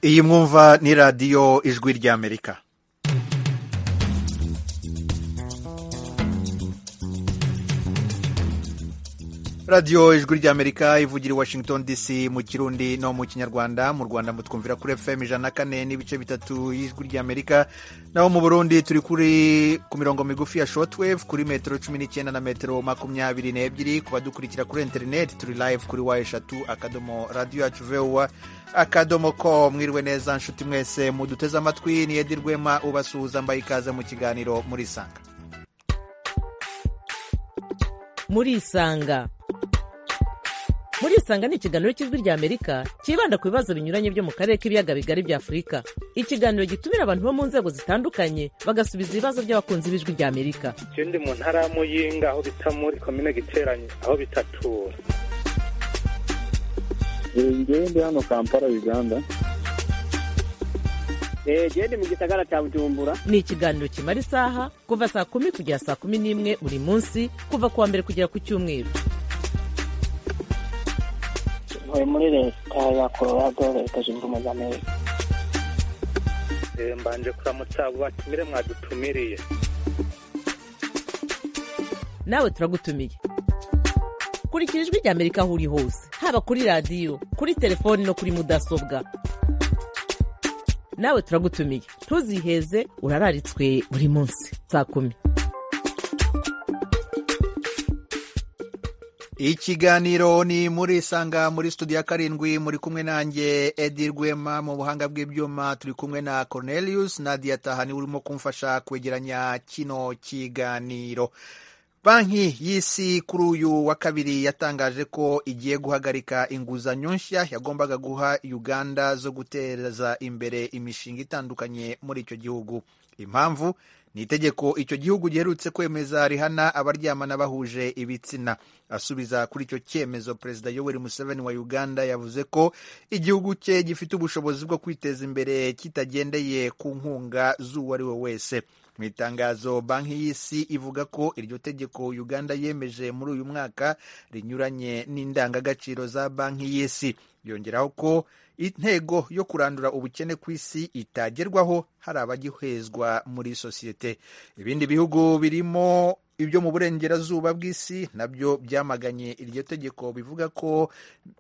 iyi mwumva ni radiyo ijwi ry'amerika radiyo ijwi ry'amerika ivugira i washington dc mu kirundi no mu kinyarwanda mu rwanda mutwumvira kuri fm ijana na kane n'ibice bitatu y'ijwi ry'amerika naho mu burundi turi kuri ku mirongo migufi ya shortwave kuri metero cumi n'icyenda na metero makumyabiri n'ebyiri ku badukurikira kuri interineti turi live kuri wa eshatu akadomo radiyo yacu vuba akadomo ko mwiriwe neza nshuti mwese muduteze amatwi ni edi rwema ubasuhuza mbaye ikaze mu kiganiro murisanga murisanga murisanga ni ikiganiro cy'ijwi ry'amerika cyibanda ku bibazo binyuranye byo mu karere k'ibiyaga bigari bya afurika ikiganiro gitumira abantu bo mu nzego zitandukanye bagasubiza ibibazo by'abakunzi b'ijwi ry'amerika ikindi mu ntara ya muyinga aho bita muri komine giteranye aho bita tura ngewe ndi hano kampala uganda gende mu gisagara cya bujumbura ni ikiganiro kimara isaha kuva saa kumi kugera saa kumi n'imwe buri munsi kuva ku wa mbere kugera ku cyumweru ntuye muri leta ya colorado leta zunze ubumwe za amerika mbanje kuramutsa abo batumire mwadutumiriye nawe turagutumiye kurikira ijwi ry'amerika aho uri hose haba kuri radiyo kuri telefoni no kuri mudasobwa nawe turagutumiye ntuziheze urararitswe buri munsi saa kumi ikiganiro ni muri isanga muri studio ya karindwi muri kumwe nanjye edi rwema mu buhanga bw'ibyuma turi kumwe na cornelius nadia tahani urimo kumfasha kwegeranya kino kiganiro banki y'isi kuri uyu wa kabiri yatangaje ko igiye guhagarika inguzanyo nshya yagombaga guha uganda zo guteza imbere imishinga itandukanye muri icyo gihugu impamvu ni itegeko icyo gihugu giherutse kwemeza rihana abaryamana bahuje ibitsina asubiza kuri icyo cyemezo perezida yoweri museveni wa uganda yavuze ko igihugu cye gifite ubushobozi bwo kwiteza imbere kitagendeye ku nkunga z'uwo ari we wese mu itangazo banki y'isi ivuga ko iryo tegeko uganda yemeje muri uyu mwaka rinyuranye n'indangagaciro za banki y'isi yongeraho ko intego yo kurandura ubukene ku isi itagerwaho hari abagihezwa muri sosiyete ibindi bihugu birimo ibyo mu burengerazuba bw'isi nabyo byamaganye iryo tegeko bivuga ko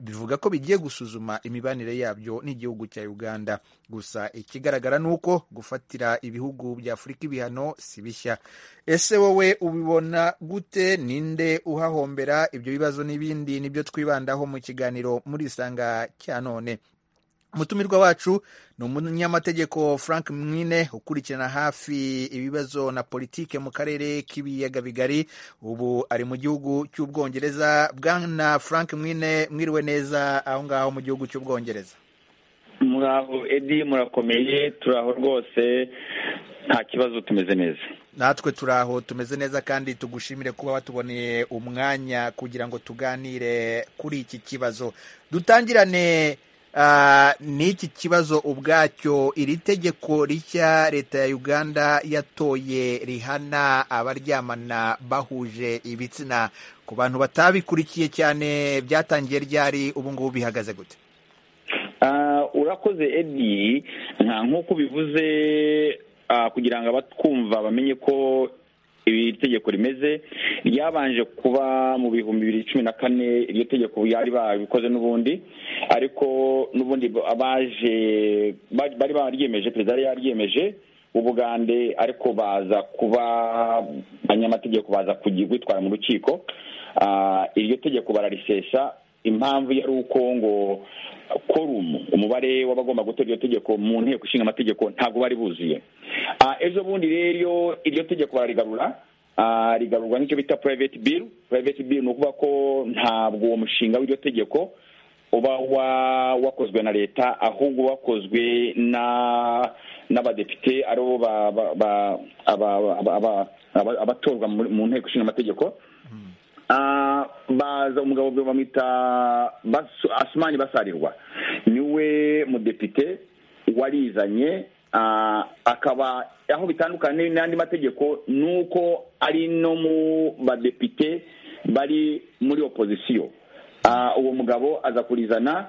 bivuga ko bigiye gusuzuma imibanire yabyo n'igihugu cya uganda gusa ikigaragara ni uko gufatira ibihugu bya afurika ibihano si bishya ese wowe ubibona gute ninde uhahombera ibyo bibazo n'ibindi nibyo twibandaho mu kiganiro muri isanga cya none umutumirwa wacu ni umunyamategeko frank mwine ukurikirana hafi ibibazo na politike mu karere k'ibiyaga bigari ubu ari mu gihugu cy'ubwongereza bwana frank mwine mwiriwe neza aho ngaho mu gihugu cy'ubwongereza muraho edi murakomeye turi aho rwose nta kibazo tumeze neza natwe turi aho tumeze neza kandi tugushimire kuba watuboneye umwanya kugira ngo tuganire kuri iki kibazo dutangirane n'iki kibazo ubwacyo iri tegeko rishya leta ya uganda yatoye rihana abaryamana bahuje ibitsina ku bantu batabikurikiye cyane byatangiye ryari ubu ngubu bihagaze gute urakoze edi nk'uko ubivuze kugira ngo abatwumva bamenye ko iri tegeko rimeze ryabanje kuba mu bihumbi bibiri cumi na kane iryo tegeko bari babikoze n'ubundi ariko n'ubundi abaje bari baryemeje perezida yari yaryemeje ubugande ariko baza kuba abanyamategeko baza kwitwara mu rukiko iryo tegeko bararisesa impamvu yari uko ngo korumu umubare w'abagomba gutora iryo tegeko mu nteko ishinga amategeko ntabwo bari buzuye ejo bundi rero iryo tegeko bararigarura rigarurwa n'icyo bita purayiveti biru purayiveti biru ni ukuvuga ko ntabwo uwo mushinga w'iryo tegeko uba wakozwe na leta ahubwo wakozwe na n'abadepite aribo abatorwa mu nteko ishinga amategeko baza umugabo bamwita asumani basarirwa niwe mudepite warizanye akaba aho bitandukanye n'andi mategeko ni uko ari no mu badepite bari muri opozisiyo uwo mugabo aza kurizana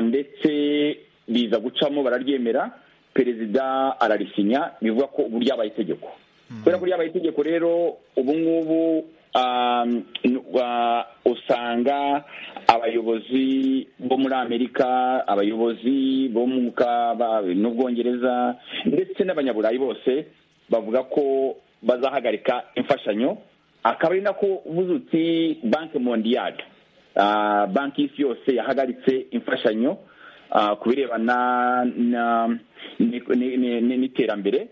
ndetse biza gucamo bararyemera perezida ararisinya bivuga ko ubu ryabaye itegeko kubera ko ryabaye itegeko rero ubu ngubu um, uh, usanga abayobozi bo muri amerika abayobozi bo mu ka- n'ubwongereza ndetse n'abanyaburayi bose bavuga ko bazahagarika imfashanyo akaba ari nako uvuze uti banki mondiyali Ah, banki y'isi yose yahagaritse imfashanyo ah, ku birebana na- ni- ni- ni- ni- n'iterambere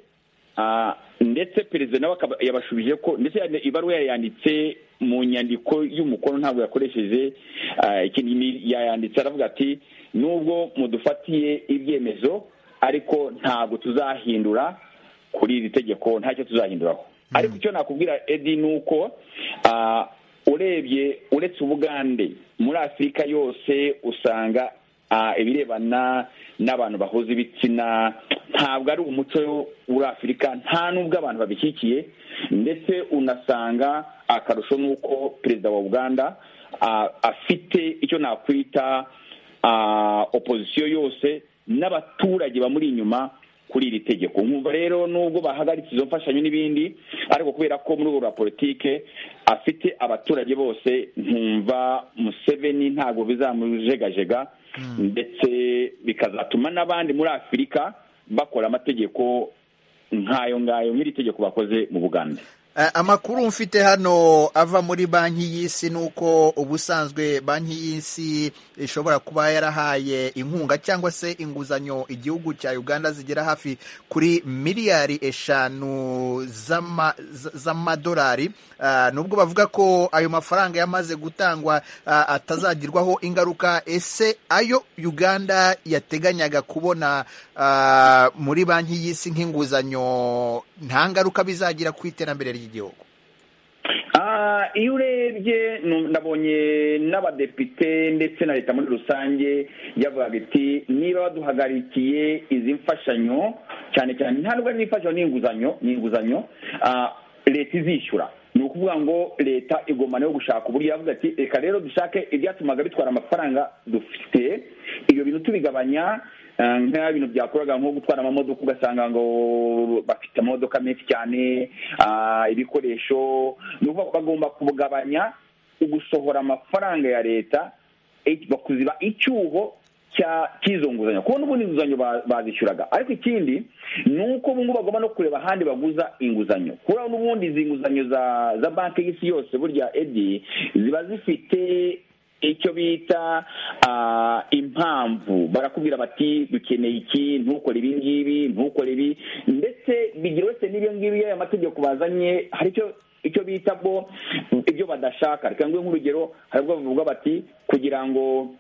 Ah, ndetse perezida nawe akaba- yabashubije ko ndetse ya- ibaruwa yayanditse mu nyandiko y'umukono ntabwo yakoresheje ah, ikintu ni- yayanditse aravuga ati nubwo mudufatiye ibyemezo ariko ntabwo tuzahindura kuri iri tegeko ntacyo tuzahinduraho ariko icyo nakubwira edi ni uko ah, urebye uretse ubugande muri afurika yose usanga ah, ibirebana n'abantu bahuza ibitsina ntabwo ari umuco muri afurika nta n'ubwo abantu babishyigikiye ndetse unasanga akarusho n'uko perezida wa uganda ah, afite icyo nakwita ah, opozisiyo yose n'abaturage bamuri inyuma kuri iri tegeko nkumva rero nubwo bahagaritse izo mfashanyo n'ibindi ariko kubera ko muri ubu politike afite abaturage bose nkumva museveni ntabwo bizamujegajega ndetse bikazatuma n'abandi muri afurika bakora amategeko nk'ayo ngayo nk'iri tegeko bakoze mu buganda Eh, amakuru mfite hano ava muri banki y'isi ni uko ubusanzwe banki y'isi ishobora kuba yarahaye inkunga cyangwa se inguzanyo igihugu cya uganda zigera hafi kuri miliyari eshanu z'ama- z- z'amadolari Ah, nubwo bavuga ko ayo mafaranga yamaze gutangwa ah, atazagirwaho ingaruka ese ayo uganda yateganyaga kubona ah, muri banki y'isi nk'inguzanyo nta ngaruka bizagira ku iterambere ry'igihugu Ah, iyo urebye nu- nabonye n'abadepite ndetse na leta muri rusange yavugaga iti niba baduhagarikiye izi mfashanyo cyane cyane ntabwo ari imfashanyo n'inguzanyo n'inguzanyo leta izishyura ni ukuvuga ngo leta igomba nayo gushaka uburyo yavuga ati reka rero dushake ibyatumaga bitwara amafaranga dufite ibyo bintu tubigabanya Eh, nka bintu byakoraga nko gutwara amamodoka ugasanga ngo bafite amamodoka menshi cyane ah, ibikoresho ni ukuvuga ko bagomba kugabanya ugusohora amafaranga ya leta eh, bakuziba icyuho cya- cy'izo nguzanyo kuko n'ubundi inguzanyo ba- bazishyuraga ariko ikindi ni uko ubu ngubu bagomba no kureba ahandi baguza inguzanyo kubera n'ubundi izi nguzanyo za za banki y'isi yose burya edi ziba zifite icyo bita ah, impamvu barakubwira bati dukeneye iki ntukore ibi ngibi ntukore ibi ndetse bigira uretse n'ibyo ngibyo iyo aya mategeko bazanye hari icyo icyo bita bwo ibyo badashaka reka nguhe nk'urugero hari ubwo bavuga bati kugira ngo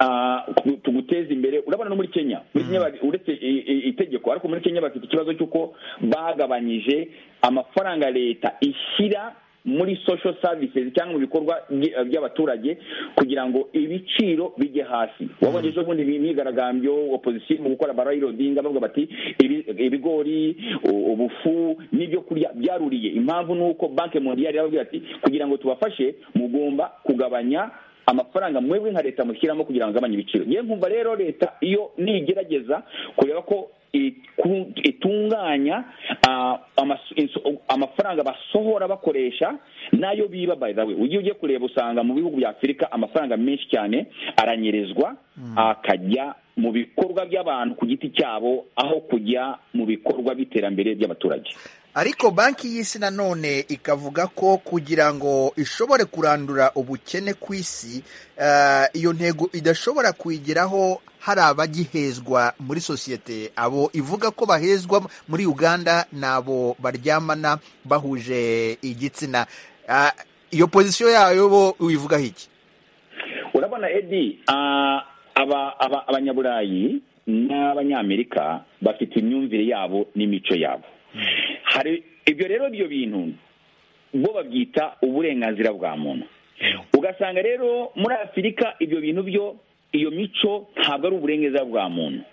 ah, tu- tuguteze imbere urabona no muri kenya muri kenya bari- uretse i- i- itegeko ariko muri kenya bafite ikibazo cy'uko bagabanyije amafaranga leta ishyira muri social services cyangwa mu bikorwa by- by'abaturage kugira ngo ibiciro bijye hasi wabonye ejo bundi imyigaragambyo opozisiyo mu gukora barayirodi bavuga bati ibi- ibigori u- ubufu n'ibyo kurya byaruriye impamvu ni uko banki mondiyari yarababwira ati kugira ngo tubafashe mugomba kugabanya amafaranga mwebwe nka leta mushyiramo kugira ngo agabanye ibiciro ngewe nkumva rero leta iyo nigerageza kureba ko iku- itunganya ah, amasu- inso- amafaranga basohora bakoresha n'ayo biba by the way ujye ujye kureba usanga mu bihugu bya afurika amafaranga menshi cyane aranyerezwa akajya mu bikorwa by'abantu ku giti cyabo aho kujya mu bikorwa by'iterambere by'abaturage ariko banki y'isi nanone ikavuga ko kugira ngo ishobore kurandura ubukene ku isi eh, iyo ntego idashobora kuyigeraho hari abagihezwa muri sosiyete abo ivuga ko bahezwa muri uganda ni abo baryamana bahuje igitsina Ah, iyo pozisiyo yayo bo uyivugaho iki urabona edi ah, aba- aba- abanyaburayi n'abanyamerika bafite imyumvire yabo n'imico yabo hari ibyo rero ibyo bintu bo babyita uburenganzira bwa muntu ugasanga rero muri afurika ibyo bintu byo iyo mico ntabwo ari uburenganzira bwa muntu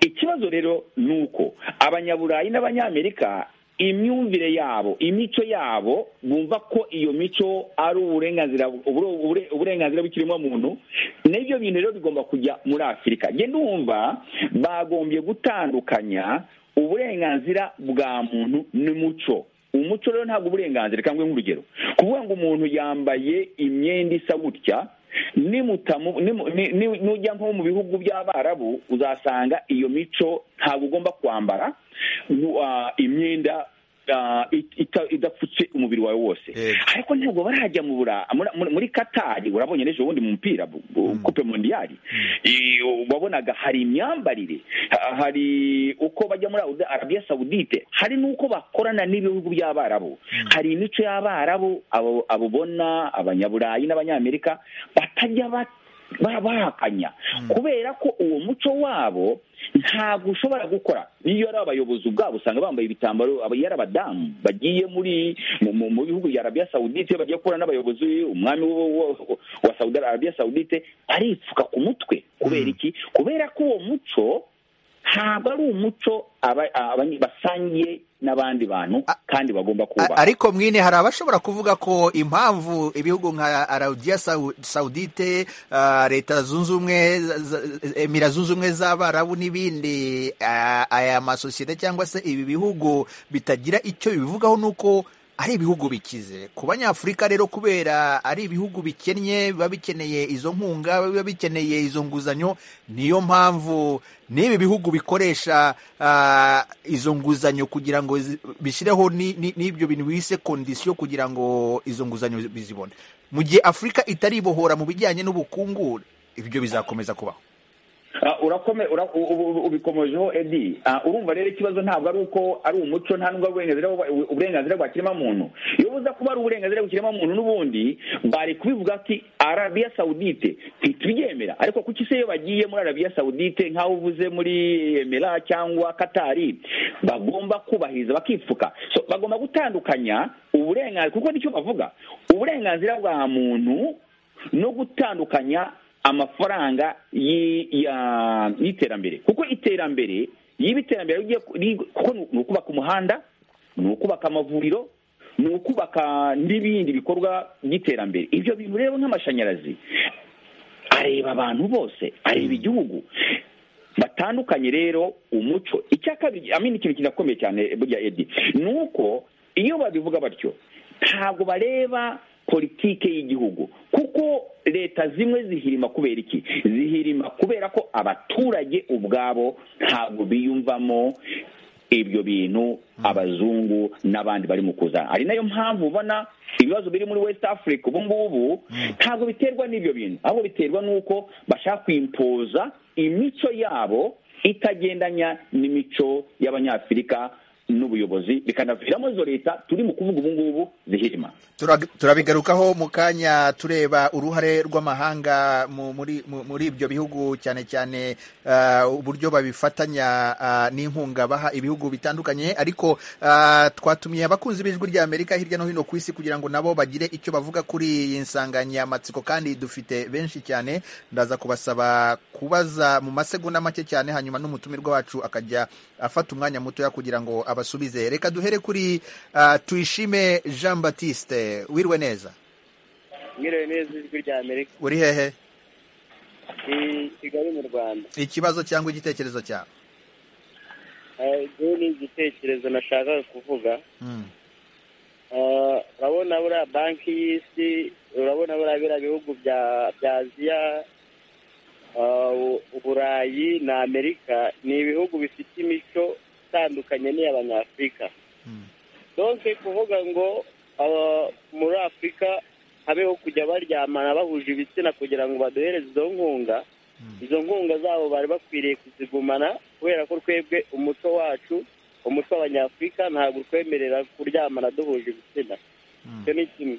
ikibazo rero ni uko abanyaburayi n'abanyamerika imyumvire yabo imico yabo bumva ko iyo mico ari uburenganzira ubure- uburenganzira bw'ikiremwamuntu n'ibyo bintu rero bigomba kujya muri afurika njye ndumva bagombye gutandukanya uburenganzira bwa muntu n'umuco umuco rero ntabwo uburenganzira cyangwa nk'urugero kuvuga ngo umuntu yambaye imyenda isa gutya nimutamu- nimu- ni- ni- nujya nko mu bihugu by'abarabu uzasanga iyo mico ntabwo ugomba kwambara nu- ah, imyenda ah, it- ita- idapfutse umubiri wawe wose Yego. ariko ntabwo barajya mu bura- muri- muri- muri katari urabonye n'ejo bundi mu mupira bu- bu- kupe mondiyari I- wabonaga hari imyambarire ha- hari uko bajya muri Audi- arabiya sawudite hari n'uko bakorana n'ibihugu by'abarabu hari imico y'abarabu abo- abo ubona abanyaburayi n'abanyamerika batajya ba- ba- bahakanya kubera ko uwo muco wabo ntabwo ushobora gukora niyo ari abayobozi ubwabo usanga bambaye ibitambaro aba- iyo ari abadamu bagiye muri mu- mu mu bihugu bya arabiya sawudite bagiye gukorana n'abayobozi umwami wo- wo- wa Saudi arabiya sawudite aripfuka ku mutwe kubera iki kubera ko uwo muco ntabwo ari umuco aba- aba- basangiye n'abandi bantu kandi bagomba A- kubaha ariko mwine hari abashobora kuvuga ko impamvu ibihugu nka Arabia Sawu- Saudite ah, leta zunze ubumwe za- za- emira zunze ubumwe z'abarabu n'ibindi ah, aya masosiyete cyangwa se ibi bihugu bitagira icyo bibivugaho nuko ari ibihugu bikize ku banyafurika rero kubera ari ibihugu bikennye biba bikeneye izo nkunga biba bikeneye izo nguzanyo niyo mpamvu n'ibi bihugu bikoresha ah, izo nguzanyo kugira ngo zi- bishyireho ni- ni- n'ibyo bintu bise kondisiyo kugira ngo izo nguzanyo bizibone mu gihe afurika itaribohora mu bijyanye n'ubukungu ibyo bizakomeza kubaho Ah, urakome ura- u- u- ubikomojeho edi Ah, urumva rero ikibazo ntabwo ari uko ari umuco nta nubwo ari uburenganzira bwa- ubu- uburenganzira bwa kiremwamuntu iyo buza kuba ari uburenganzira bw'ikiremwamuntu n'ubundi bari kubivuga ati arabiya sawudite ntitubyemera ariko kuki se iyo bagiye muri arabiya sawudite nk'aho uvuze muri emera cyangwa katari bagomba kubahiriza bakipfuka so bagomba gutandukanya uburenganzira kuko nicyo bavuga uburenganzira bwa muntu no gutandukanya amafaranga y'i- ya- y'iterambere kuko iterambere y'iba iterambere rigiye ku- ri- kuko ni ni ukubaka umuhanda ni ukubaka amavuriro ni ukubaka n'ibindi bikorwa by'iterambere ibyo bintu rero nk'amashanyarazi areba abantu bose areba igihugu batandukanye rero umuco icya kabiri amini ikintu kinakomeye cyane burya edi ni uko iyo babivuga batyo ntabwo bareba politike y'igihugu kuko leta zimwe zihirima kubera iki zihirima kubera ko abaturage ubwabo ntabwo biyumvamo ibyo bintu abazungu n'abandi bari mu kuzana ari nayo mpamvu ubona ibibazo biri muri west africa ubu ngubu ntabwo biterwa n'ibyo bintu ahubwo biterwa n'uko bashaka kwimpoza imico yabo itagendanya n'imico y'abanyafurika n'ubuyobozi bikanaviramo izo leta turi mu kuvuga ubu ngubu zihirima Turag- turabigarukaho mu kanya tureba uruhare rw'amahanga mu- muri mu- muri ibyo bihugu cyane cyane ah, uburyo babifatanya ah, n'inkunga baha ibihugu bitandukanye ariko ah, twatumiye abakunzi b'ijwi rya amerika hirya no hino ku isi kugira ngo nabo bagire icyo bavuga kuri iyi nsanganyamatsiko kandi dufite benshi cyane ndaza kubasaba kubaza mu masegonda make cyane hanyuma n'umutumirwa wacu akajya afata umwanya mutoya kugira ngo abasubize reka duhere kuri ah, tuyishime jean batiste wirwe neza mwiriwe neza ijwi rya amerika uri hehe i kigali mu rwanda ikibazo cyangwa igitekerezo cyawe Eh, iki ni igitekerezo nashakaga kuvuga Mm, Eh, urabona buriya banki y'isi urabona buriya biriya bihugu bya bya aziya eh, u- uburayi na amerika ni ibihugu bifite imico itandukanye n'iy'abanyafurika mm, donke kuvuga ngo aba- muri afurika habeho kujya baryamana bahuje ibitsina kugira ngo baduhereze izo nkunga mm, izo nkunga zabo bari bakwiriye kuzigumana kubera ko twebwe umuco wacu umuco w'abanyafurika ntabwo utwemerera kuryamana duhuje ibitsina mm. icyo ni kimwe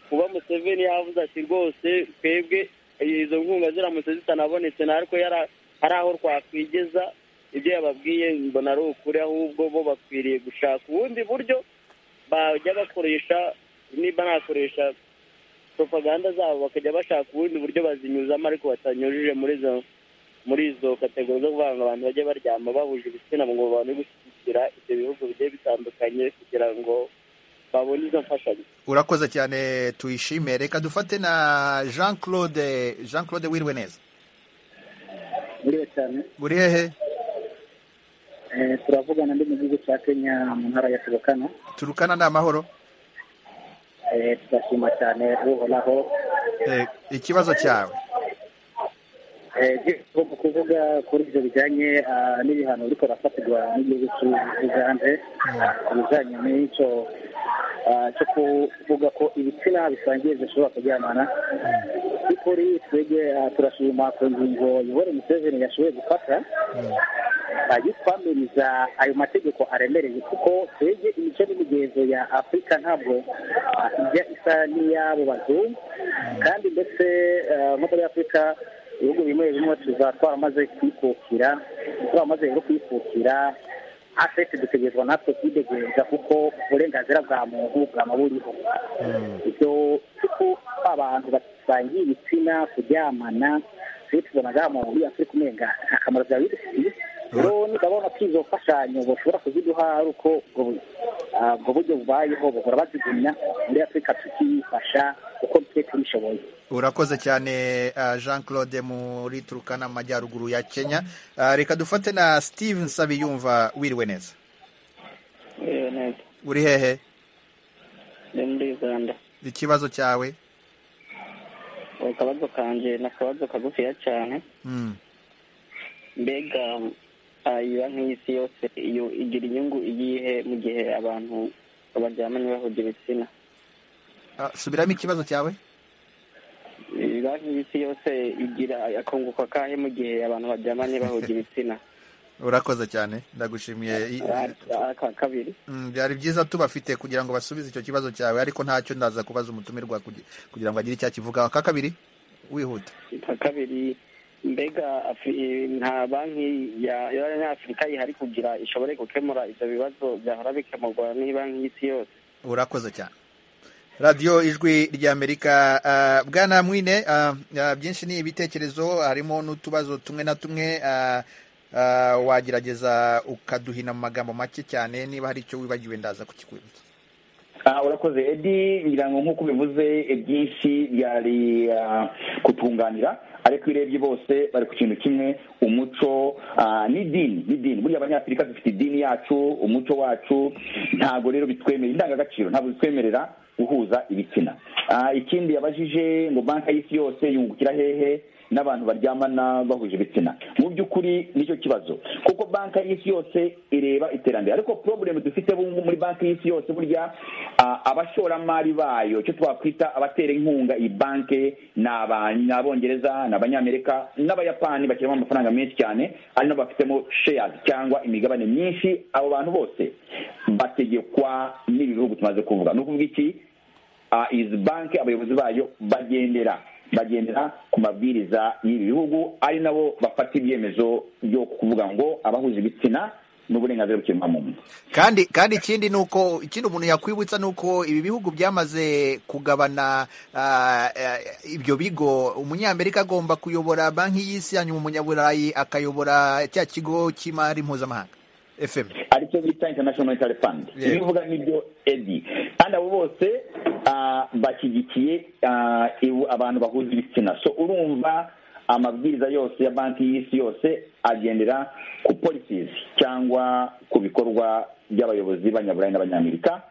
kuba museveni yavuze ati rwose twebwe izo nkunga ziramutse zitanabonetse natwe yara- hari aho twakwigeza ibyo yababwiye mbona ari ukuri ahubwo bo bakwiriye gushaka ubundi buryo bajya bakoresha niba nakoresha propaganda zabo bakajya bashaka ubundi buryo bazinyuzamo ariko batanyujije muri izo muri izo kategori zo kuvuga ngo abantu bajye baryama bahuje ibitsina ngo babone gushyigikiye kwegera ibyo bihugu bigiye bitandukanye kugira ngo babone izo mfashanyo urakoze cyane tuyishime reka dufate na jean claude jean claude wirwe neza buriya cyane uri hehe Eh, turavugana ndi mu gihugu cya kenya mu ntara ya turukana turukana ni amahoro Eh, turashima cyane uhoraho Eh, ikibazo cyawe Eh, igomba kuvuga kuri ibyo bijyanye ah, n'ibihano ariko rafatirwa n'igihugu cy'ugande ku bijyanye n'icyo ah, cyo kuvuga ko ibitsina bisangiye bidashobora kuryamana by'ukuri twebwe ah, turashima ku ngingo yoweri museveni yashoboye gufata ajye twamiriza ayo mategeko aremereye kuko twebwe imico n'imigenzo ya afurika ntabwo ah, ijya isa n'iy'abo bazungu kandi ndetse ah, nko muri afurika ibihugu bimwe bimwe tuza twaramaze kwikukira twaramaze rero kwikukira afete dutegerezwa natwe kwidegereza kuko uburenganzira bwa muntu bwaba buriho ibyo kuko abantu basangiye ibitsina kuryamana twe tubona bwa muntu uri afurika umenga nta kamaro byaba bidufitiye rero ndabona ko izo mfashanyo bashobora kuziduha ari uko ubwo bu- ah, ubwo buryo bubayeho bahora bazigumya muri afurika tukifasha uko twe tubishoboye urakoze cyane ah, jean claude muri turukana mu majyaruguru ya kenya Ah, reka dufate na steve nsabiyumva wiriwe neza Iyo neza uri hehe ni muri uganda ikibazo cyawe akabazo kanjye ni akabazo kagufiya cyane Mm. mbega ah, iyo banki y'isi yose iyo igira inyungu iyihe mu gihe abantu baryamanye bahuje ibitsina Ah, subiramo ikibazo cyawe Iyi banki y'isi yose igira akunguka kahe mu gihe abantu baryamanye bahuje ibitsina urakoze cyane ndagushimiye I- Ah, aka kabiri Mm, byari byiza tubafite kugira ngo basubize icyo kibazo cyawe ariko ntacyo ndaza kubaza umutumirwa kugi- kugira ngo agire icyo akivugaho aka kabiri wihuta aka kabiri mbega Afri- nta banki ya- y'abanyafurika yihari kugira ishobore gukemura ibyo bibazo byahora bikemurwa n'iyi banki y'isi yose urakoze cyane radiyo ijwi ry'amerika ah, bwana mwine ah, ah, byinshi ni ibitekerezo harimo n'utubazo tumwe na tumwe ah, ah, wagerageza ukaduhina mu magambo make cyane niba hari icyo wibagiwe ndaza kukikwibutsa Ah, urakoze edi ngira ngo nk'uko ubivuze ibyinshi byari ah, kutunganira ariko iyo urebye bose bari ku kintu kimwe umuco ah, n'idini n'idini buriya abanyafurika dufite idini yacu umuco wacu ntabwo rero bitwemerera indangagaciro ntabwo zitwemerera guhuza ibitsina Ah, ikindi yabajije ngo banki y'isi yose yungukira hehe n'abantu baryamana bahuje ibitsina mu by'ukuri nicyo kibazo kuko banki y'isi yose ireba iterambere ariko problem dufite bungu muri banki y'isi yose burya ah, abashoramari bayo icyo twakwita abatera inkunga iyi banki ni aba- ni abongereza ni abanyamerika n'abayapani bashyiramo amafaranga menshi cyane ari nabo bafitemo shares cyangwa imigabane myinshi abo bantu bose bategekwa n'ibi bihugu tumaze kuvuga ni ukuvuga iki uh, izi banki abayobozi bayo bagendera bagendera ku mabwiriza y'ibi bihugu ari nabo bafata ibyemezo byo kuvuga ngo abahuza ibitsina n'uburenganzira bw'ikiremwamuntu kandi kandi ikindi ni uko ikindi umuntu yakwibutsa ni uko ibi bihugu byamaze kugabana ah, eh, ibyo bigo umunyamerika agomba kuyobora banki y'isi hanyuma umunyaburayi akayobora cya kigo cy'imari mpuzamahanga fm aricyo bita international monetary fund Yego. ibivuga nibyo edi kandi abo bose ah, bashyigikiye ah, ibu- abantu bahuza ibitsina so urumva amabwiriza yose ya banki y'isi yose agendera ku policies cyangwa ku bikorwa by'abayobozi b'abanyaburayi n'abanyamerika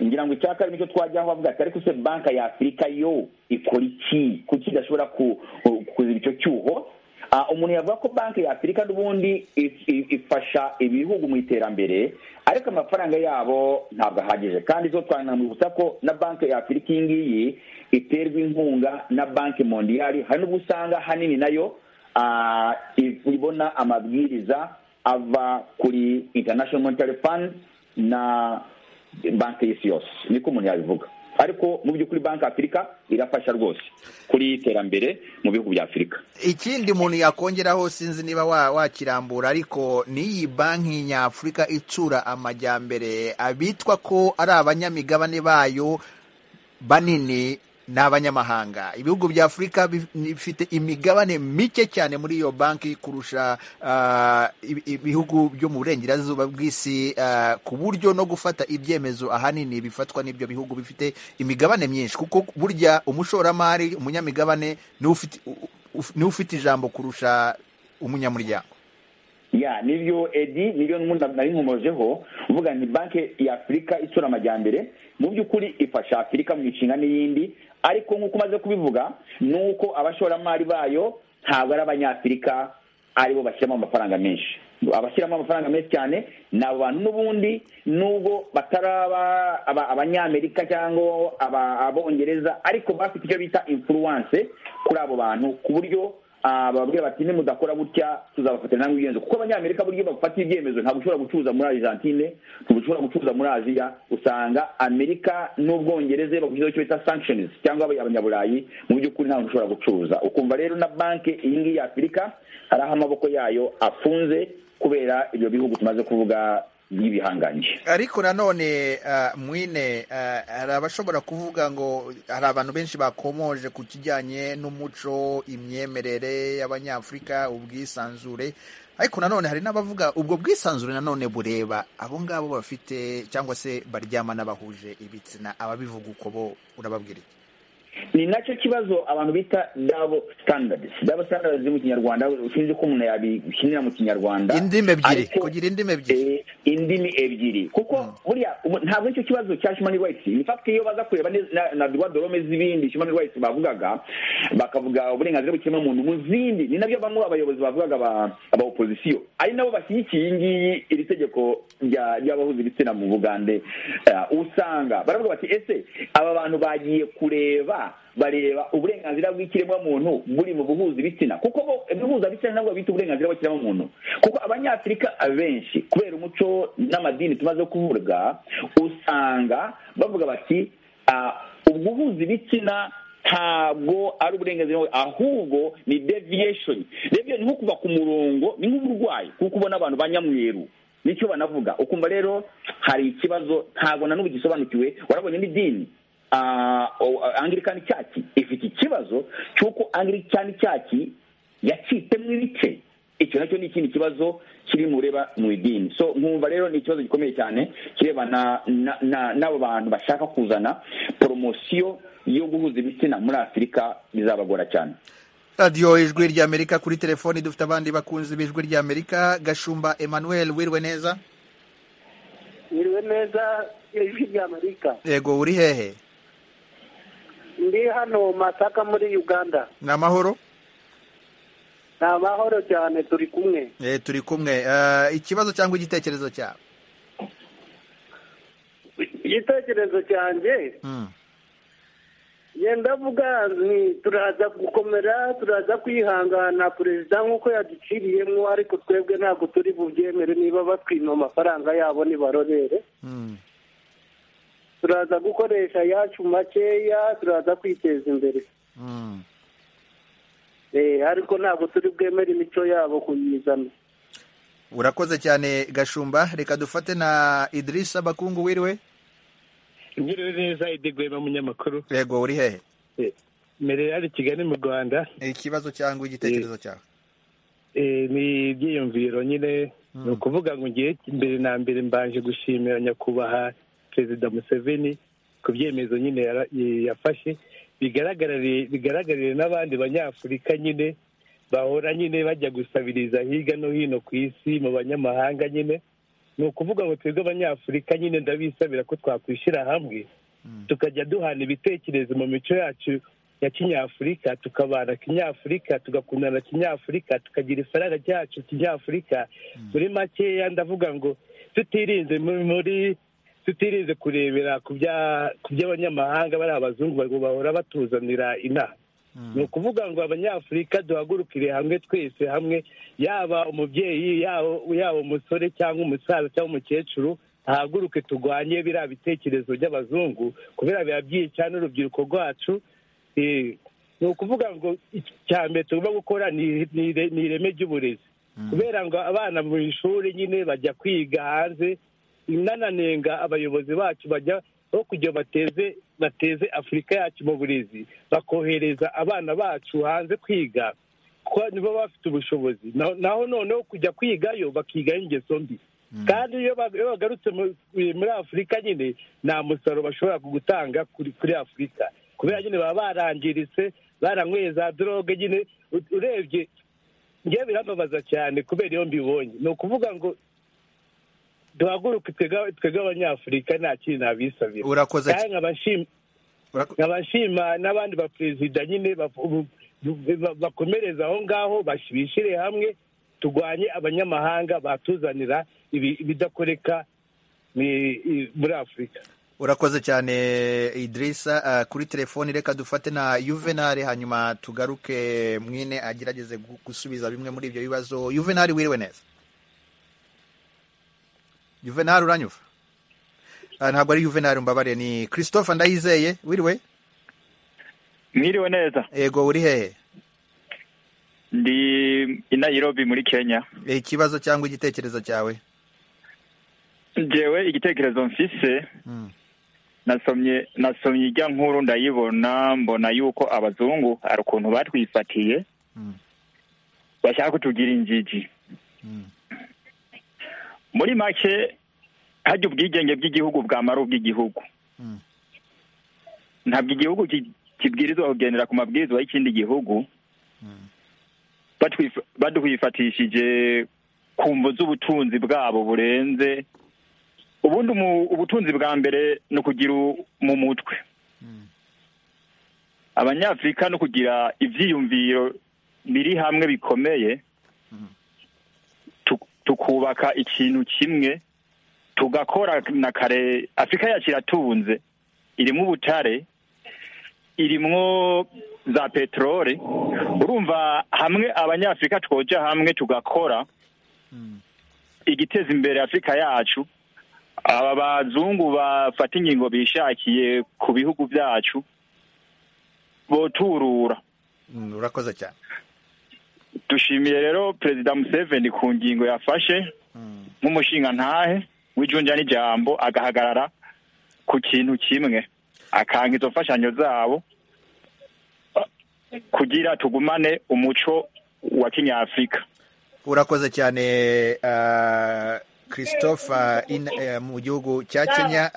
ngira ngo icya kabiri nicyo twajyaho bavuga ati ariko se banki ya afurika yo ikora iki kuki idashobora ku- ku- kuziba icyo cyuho Ah, umuntu yavuga ko banki ya afurika n'ubundi if- if- ifasha ibihugu mu iterambere ariko amafaranga yabo ntabwo ahagije kandi zo twanamwibutsa ko na banki ya afurika iyi ngiyi iterwa inkunga na banki mondiyari hari n'ubwo usanga ahanini nayo ah, ibona amabwiriza ava kuri international monetary fund na banki y'isi yose niko umuntu yabivuga ariko mu by'ukuri banki afurika irafasha rwose kuri iterambere mu bihugu bya afurika ikindi umuntu yakongeraho sinzi niba wa- wakirambura ariko n'iyi banki nyafurika itsura amajyambere abitwa ko ari abanyamigabane bayo banini ni abanyamahanga ibihugu bya afurika bifite imigabane mike cyane muri iyo banki kurusha ah, ibi- ibihugu byo mu burengerazuba bw'isi ah, ku buryo no gufata ibyemezo ahanini bifatwa n'ibyo bihugu bifite imigabane myinshi kuko burya umushoramari umunyamigabane niwe ufite u- u- niwe ufite ijambo kurusha umunyamuryango ya nibyo edi nibyo n'ubundi nari nkomojeho uvuga ni banki ya afurika isura amajyambere mu by'ukuri ifasha afurika mu ishinga n'iyindi ariko nk'uko umaze kubivuga ni uko abashoramari bayo ntabwo ari abanyafurika aribo bashyiramo amafaranga menshi abashyiramo amafaranga menshi cyane ni abo bantu n'ubundi nubwo bataraba aba- abanyamerika cyangwa aba- abongereza ariko bafite icyo bita influence kuri abo bantu ku buryo Ah, bababwira bati nimudakora gutya tuzabafatira namwe ibyemezo kuko abanyamerika buryo bafata ibyemezo ntabwo ushobora gucuruza muri argentine ntabwo ushobora gucuruza muri aziya usanga amerika n'ubwongereza iyo bagushyizeho icyo bita sanctions cyangwa abanyaburayi mu by'ukuri ntabwo ushobora gucuruza ukumva rero na banki iyi ngiyi ya afurika hari aho amaboko yayo afunze kubera ibyo bihugu tumaze kuvuga by'ibihangange ariko nanone ah, mwine ah, hari abashobora kuvuga ngo hari abantu benshi bakomoje ku kijyanye n'umuco imyemerere y'abanyafurika ubwisanzure ariko nanone hari n'abavuga ubwo bwisanzure nanone bureba abo ngabo bafite cyangwa se baryama n'abahuje ibitsina ababivuga uko bo urababwira iki ni nacyo kibazo abantu bita double standards double standards mu kinyarwanda sinzi ko umuntu yabikinira mu kinyarwanda indimi ebyiri Ariko- kugira indimi ebyiri Eh, indimi ebyiri kuko buriya ubu- ntabwo nicyo kibazo cya human rights in fact iyo baza kureba ne- na- na droit de l'homme z'ibindi human rights bavugaga bakavuga uburenganzira bw'ikiremwamuntu mu zindi ni nabyo bamwe abayobozi bavugaga aba- aba opozisiyo ari nabo bashyigikiye iyi ngiyi iri tegeko rya- ry'abahuza ibitsina mu bugande Eh, usanga baravuga bati ese aba bantu bagiye kureba bareba uburenganzira bw'ikiremwamuntu buri mu buhuza ibitsina kuko bo ibihuza ibitsina ntabwo bita uburenganzira bw'ikiremwamuntu kuko abanyafurika abenshi kubera umuco n'amadini tumaze kuvuga usanga bavuga bati "Ah, ubwo uhuza ibitsina ntabwo ari uburenganzira bwawe, ahubwo ni deviation deviation ni nko kuva ku murongo ni nk'uburwayi kuko ubona abantu banyamweru nicyo banavuga ukumva rero hari ikibazo ntabwo na n'ubu gisobanukiwe warabonye n'idini Ah, o- angilikani cyaki ifite ikibazo cy'uko angilikani cyaki yacitemo ibice icyo nacyo ni ikindi kibazo kiri mureba mu idini so nkumva rero ni ikibazo gikomeye cyane kirebana na- na- n'abo bantu bashaka kuzana poromosiyo yo guhuza ibitsina muri afurika bizabagora cyane radiyo ijwi ry'amerika kuri telefoni dufite abandi bakunzi b'ijwi ry'amerika gashumba emmanuel wirwe neza Mwiriwe neza ijwi rya Amerika yego uri hehe ndi hano Masaka muri Uganda ni amahoro ni amahoro cyane turi kumwe Eh, turi kumwe Eh, ikibazo cyangwa igitekerezo cyawe igitekerezo cyanjye Mm. ye ndavuga ni turaza gukomera turaza kwihangana perezida nk'uko yaduciriyemo ariko twebwe ntabwo turi bubyemere niba batwima amafaranga yabo nibarorere Mm. turaza gukoresha ayacu makeya turaza kwiteza imbere Mm. Eh, ariko ntabwo turi bwemere imico yabo kuyizana urakoze cyane gashumba reka dufate na idirisa bakungu wiriwe Ngiriwe neza idegweba munyamakuru yego uri hehe mbere hari Kigali mu Rwanda ikibazo cyangwa igitekerezo cyawe eh, ni ibyiyumviro nyine ni ukuvuga ngo ngiye mbere na mbere mbanje gushimira nyakubahwa perezida Museveni ku byemezo nyine yara- eh, yafashe bigaragarire bigaragarire n'abandi banyafurika nyine bahora nyine bajya gusabiriza hirya no hino ku isi mu banyamahanga nyine ni ukuvuga ngo twebwe abanyafurika nyine ndabisabira ko twakwishyira hamwe tukajya duhana ibitekerezo mu mico yacu ya kinyafurika tukabana kinyafurika tugakundana kinyafurika tukagira ifaranga ryacu kinyafurika muri makeya ndavuga ngo tutirinze mu- muri tutirinze kurebera ku bya- ku by'abanyamahanga bari abazungu ngo bahora batuzanira inaha ni ukuvuga ngo abanyafurika duhagurukire hamwe twese hamwe yaba umubyeyi yaba yaba umusore cyangwa umusaza cyangwa umukecuru ahaguruke turwanye biriya bitekerezo by'abazungu kubera biba byica n'urubyiruko rwacu Eh, ni ukuvuga ngo iki- icya mbere tugomba gukora ni ni- ni ireme ry'uburezi kubera ngo abana mu ishuri nyine bajya kwiga hanze inananenga abayobozi bacu bajya aho kugira bateze bateze afurika yacu mu burezi bakohereza abana bacu hanze kwiga kuko nibo bafite ubushobozi naho noneho kujya kwigayo bakigayo ingeso mbi kandi iyo bagarutse muri afurika nyine nta musaruro bashobora gutanga kuri afurika kubera nyine baba barangiritse baranyweye za doroge nyine urebye njyewe birambabaza cyane kubera iyo mbibonye ni ukuvuga ngo duhaguruke twebwe abanyafurika nta kintu nabisabira urakoze cyane nkabashima n'abandi baperezida nyine bakomereza aho ngaho bishyire hamwe turwanye abanyamahanga batuzanira ibidakoreka muri afurika urakoze cyane idirisa kuri telefoni reka dufate na yuvenali hanyuma tugaruke mwine agerageze gusubiza bimwe muri ibyo bibazo yuvenali wiriwe neza yuvenali uranyuva ntabwo ari yuvenali mbabare ni christophe ndayizeye wiriwe mwiriwe neza yego uri hehe ndi i Nairobi muri kenya ikibazo cyangwa igitekerezo cyawe ngewe igitekerezo mfise nasomye nasomye ijya nkuru ndayibona mbona yuko abazungu hari ukuntu batwifatiye bashaka kutugira ingigi muri make hajya ubwigenge bw'igihugu bwamara ubw'igihugu ntabwo igihugu kibwirizwa kugendera ku mabwiriza y'ikindi gihugu baduhifatishije ku mvu z'ubutunzi bwabo burenze ubundi ubutunzi bwa mbere ni ukugira mu mutwe abanyafurika no kugira ibyiyumviro biri hamwe bikomeye tukubaka ikintu kimwe tugakora na kare afurika yacu iratunze irimo ubutare irimwo za peteroli urumva hamwe abanyafurika twoja hamwe tugakora igiteza imbere afurika yacu aba bazungu bafata ingingo bishakiye ku bihugu byacu boturura urakoze cyane dushimiye rero perezida museveni ku ngingo yafashe nk'umushingantahe w'ijunja n'ijambo agahagarara ku kintu kimwe akanka izo mfashanyo zabo kugira tugumane umuco wa kinyafurika urakoze cyane christophe mu gihugu cya kenya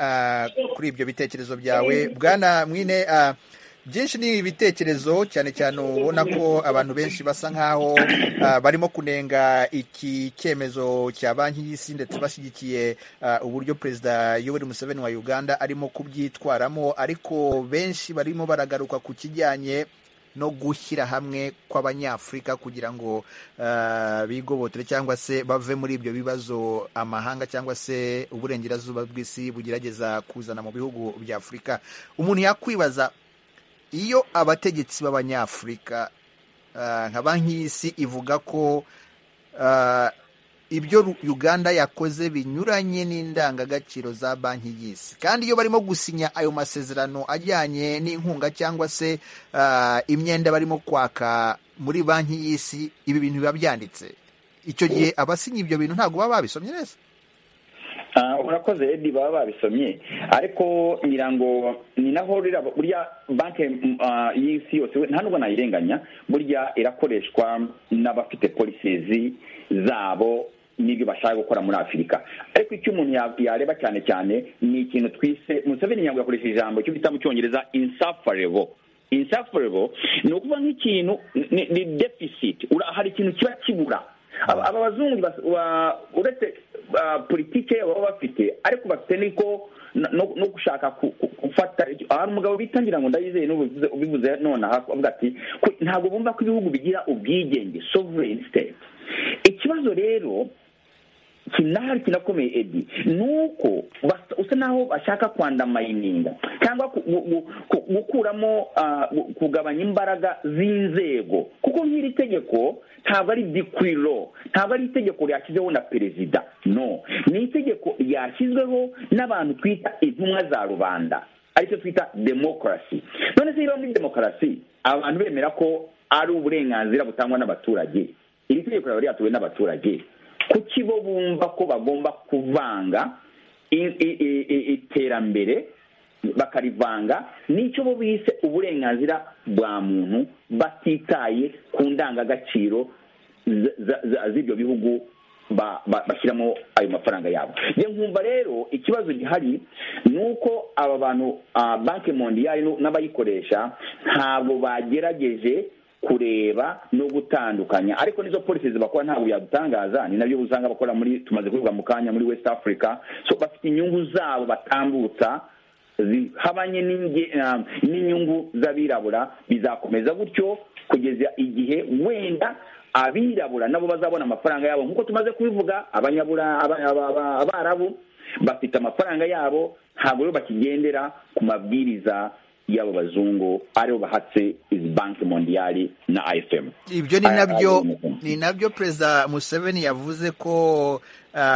kuri ibyo bitekerezo byawe bwana mwine byinshi ni ibitekerezo cyane cyane ubona ko abantu benshi basa nkaho barimo kunenga iki cyemezo cya banki y'isi ndetse bashyigikiye uburyo perezida yoweri museveni wa uganda arimo kubyitwaramo ariko benshi barimo baragaruka ku kijyanye no gushyira hamwe kw'abanyafurika kugira ngo bigobotore cyangwa se bave muri ibyo bibazo amahanga cyangwa se uburengerazuba bw'isi bugerageza kuzana mu bihugu bya afurika umuntu yakwibaza iyo abategetsi b'abanyafurika nka banki y'isi ivuga ko ibyo uganda yakoze binyuranye n'indangagaciro za banki y'isi kandi iyo barimo gusinya ayo masezerano ajyanye n'inkunga cyangwa se imyenda barimo kwaka muri banki y'isi ibi bintu biba byanditse icyo gihe abasinye ibyo bintu ntabwo baba babisomye neza urakoze edi baba babisomye ariko ngira ngo ni naho burya banki y'isi yose nta nubwo nayirenganya burya irakoreshwa n'abafite polisizi zabo n'ibyo bashaka gukora muri afurika ariko icyo umuntu yareba cyane cyane ni ikintu twise museveni ntabwo yakoresheje ijambo cyo bita mu cyongereza insafarebo insafarebo ni ukuvuga nk'ikintu ni defisiti hari ikintu kiba kibura aba bazungu uretse politiki baba bafite ariko bafite niko no gushaka gufata hari umugabo bitangira ngo ndayizeye ubivuze nonaha avuga ati ntabwo bumva ko ibihugu bigira ubwigenge sovereign state ikibazo rero kinahari kinakomeye edi ni uko usa naho bashaka kwandamayininga cyangwa gukuramo kugabanya imbaraga z'inzego kuko nk'iri tegeko ntabwo ari dikwiro ntabwo ari itegeko ryashyizeho na perezida no ni itegeko ryashyizweho n'abantu twita intumwa za rubanda aricyo twita demokarasi none se niba muri demokarasi abantu bemera ko ari uburenganzira butangwa n'abaturage iri tegeko riba ryatuwe n'abaturage kuki bo bumva ko bagomba kuvanga iterambere bakarivanga n'icyo bo bise uburenganzira bwa muntu batitaye ku ndangagaciro z'ibyo bihugu bashyiramo ayo mafaranga yabo nkumva rero ikibazo gihari ni uko aba bantu banki mondiyari n'abayikoresha ntabwo bagerageje kureba no gutandukanya ariko nizo polisi zibakora ntabwo yadutangaza ni nabyo usanga bakora muri tumaze kuvuga mu kanya muri west africa so bafite inyungu zabo batambutsa zihabanye n'inyungu z'abirabura bizakomeza gutyo kugeza igihe wenda abirabura nabo bazabona amafaranga yabo nk'uko tumaze kubivuga abanyabura abarabu bafite amafaranga yabo ntabwo rero bakigendera ku mabwiriza y'abo bazungu aribo bahatse izi banki mondiyari na ayisemu ibyo ni nabyo ni nabyo perezida museveni yavuze ko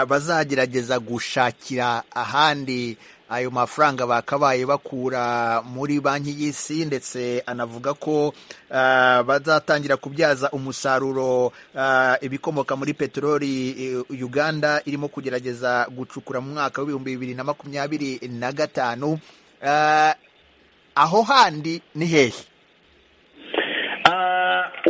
bazagerageza gushakira ahandi ayo mafaranga bakabaye bakura muri banki y'isi ndetse anavuga ko bazatangira kubyaza umusaruro ibikomoka muri peteroli uganda irimo kugerageza gucukura mu mwaka w'ibihumbi bibiri na makumyabiri na gatanu aho handi ni hehe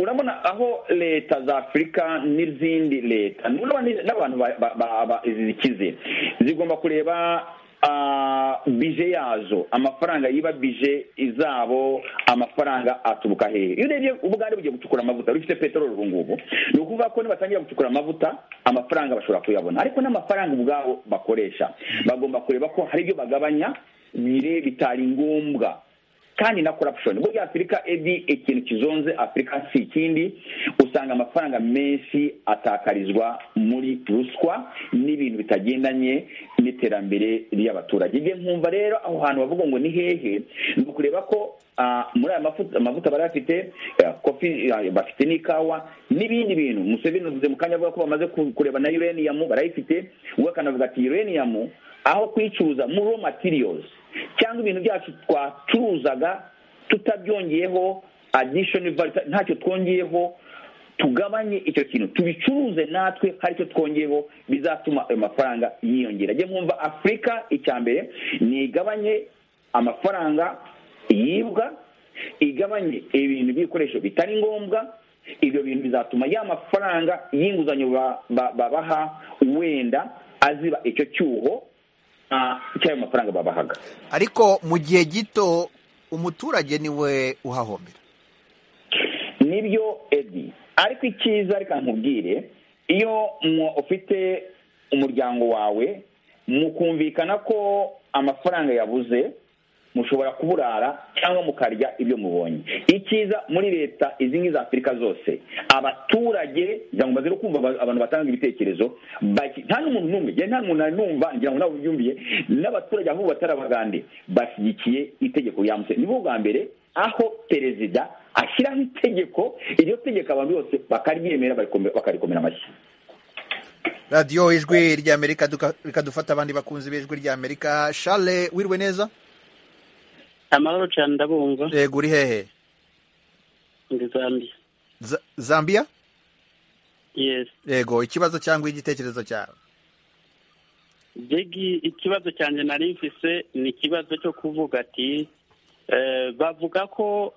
urabona aho leta za afurika n'izindi leta n'abantu zikize zigomba kureba bije yazo amafaranga yiba bije izabo amafaranga aturuka hehe iyo urebye ubwandu bugiye gucukura amavuta rufite peteroli ubu ngubu ni ukuvuga ko nibatangira gucukura amavuta amafaranga bashobora kuyabona ariko n'amafaranga ubwabo bakoresha bagomba kureba ko hari ibyo bagabanya bire bitari ngombwa kandi na corruption burya afurika ebi ikintu kizonze afurika si ikindi usanga amafaranga menshi atakarizwa muri ruswa n'ibintu bitagendanye n'iterambere ry'abaturage igihe nkumva rero aho hantu bavuga ngo ni hehe ni ukureba ko muri aya mavuta bari bafite kofi bafite n'ikawa n'ibindi bintu museveni uvuze mu kanya avuga ko bamaze kureba na uranium barayifite we akanavuga ati uranium aho kuyicuruza mu raw materials cyangwa ibintu byacu twacuruzaga tutabyongeyeho additional value ntacyo twongeyeho tugabanye icyo kintu tubicuruze natwe hari icyo twongeyeho bizatuma ayo mafaranga yiyongera njye mwumva afurika icya mbere ni igabanye amafaranga yibwa igabanye ibintu by'ibikoresho bitari ngombwa ibyo bintu bizatuma ya mafaranga y'inguzanyo babaha wenda aziba icyo cyuho cy'ayo mafaranga babahaga ariko mu gihe gito umuturage niwe uhahombera nibyo edi ariko icyiza reka nkubwire iyo ufite umuryango wawe mukumvikana ko amafaranga yabuze mushobora kuburara cyangwa mukarya ibyo mubonye icyiza muri leta izi ngizi za afurika zose abaturage kugira ngo bazere kumva abantu batanga ibitekerezo nta n'umuntu n'umwe nta n'umuntu numva ngira ngo nawe ubyumviye n'abaturage ahubwo batarabagande bashyigikiye itegeko ryamutse nibo bwa mbere aho perezida ashyiraho itegeko iryo tegeko abantu bose bakaryemera bakarikomera amashyi radiyo ijwi ry'amerika rikadufata abandi bakunzi b'ijwi ry'amerika shale wirwe neza amahoro cyane ndabumva yego uri hehe ndi zambia zambia yesi yego ikibazo cyangwa igitekerezo cyawe begi ikibazo cyanjye nari mfise ni ikibazo cyo kuvuga ati bavuga ko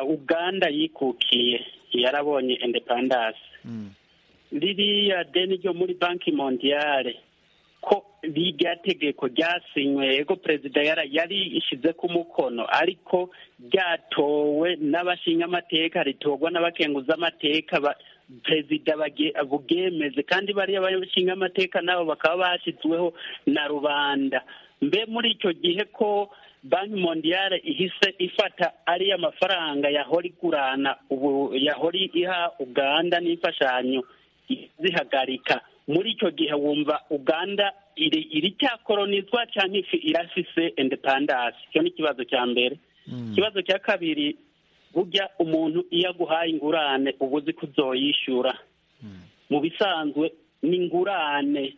uganda yikukiye yarabonye indepandasi ririya deni ryo muri banki mondiyare ko rya tegeko ryasinywe yego perezida yari ishyize ku mukono ariko ryatowe n'abashinyamateka ritorwa n'abakenguzamateka perezida bugemeze kandi bariya bashinyamateka nabo bakaba bashyizweho na rubanda mbe muri icyo gihe ko banki mondiyale ihise ifata ariya mafaranga yahora igurana ubu yahora iha uganda n'imfashanyo zihagarika muri icyo gihe wumva uganda iri cyakoronizwa cyangwa ifi irafise independance icyo ni ikibazo cya mbere ikibazo cya kabiri burya umuntu iyo aguhaye ingurane uba uzi ko uzoyishyura mu bisanzwe ni ingurane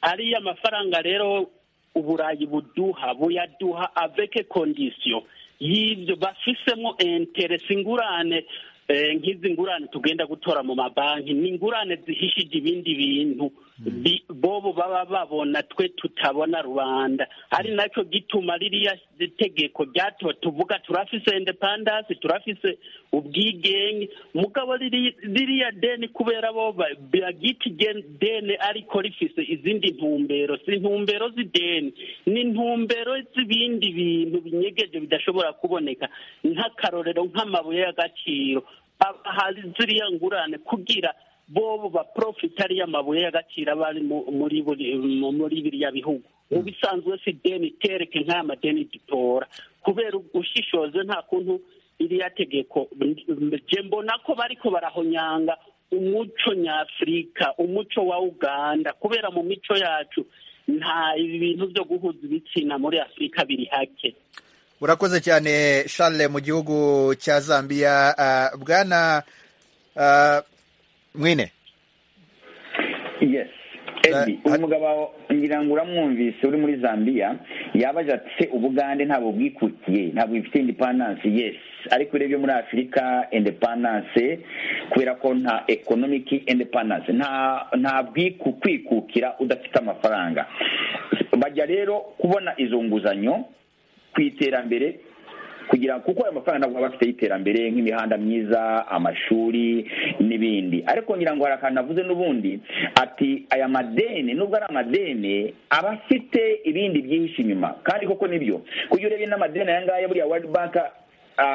ariya mafaranga rero uburayi buduha buyaduha aveke kondisiyo y'ibyo bafisemo interesi ingurane nk'izi ngurane tugenda gutora mu mabanki ni ingurane zihishije ibindi bintu bobo baba babona twe tutabona rubanda ari nacyo gituma ririya tegeko ryatowe tuvuga turafise independence turafise ubwigenge mugabo ririya deni kubera bo bagita deni ariko rifise izindi ntumbero si intumbero z'ideni ni intumbero z'ibindi bintu binyegeje bidashobora kuboneka nk'akarorero nk'amabuye y'agaciro hari ziriya ngurane kugira bobo baprofita ariya mabuye y'agaciro aba ari muri biriya bihugu mu bisanzwe si deni itereke nk'aya madeni dutora kubera ushishoze nta kuntu iriya tegeko mbona ko bariko barahonyanga umuco nyafurika umuco wa uganda kubera mu mico yacu nta ibi bintu byo guhuza ibitsina muri afurika biri hake urakoze cyane charles mu gihugu cya zambia bwana mwine yes uyu mugabo ngira ngo uramwumvise uri muri zambia yabaje ati ubugande ntabwo bwikukiye ntabwo bifite indepandanse yes ariko urebye muri afurika indepandanse kubera ko nta ekonomiki indepandanse nta kwikukira udafite amafaranga bajya rero kubona izo nguzanyo ku iterambere kugira kuko ayo mafaranga ntabwo aba afite y'iterambere nk'imihanda myiza amashuri n'ibindi ariko ngira ngo hari akantu avuze n'ubundi ati aya madeni nubwo ari amadeni aba afite ibindi byihishe inyuma kandi koko nibyo kujya urebye n'amadeni aya ngaya buriya wadi banka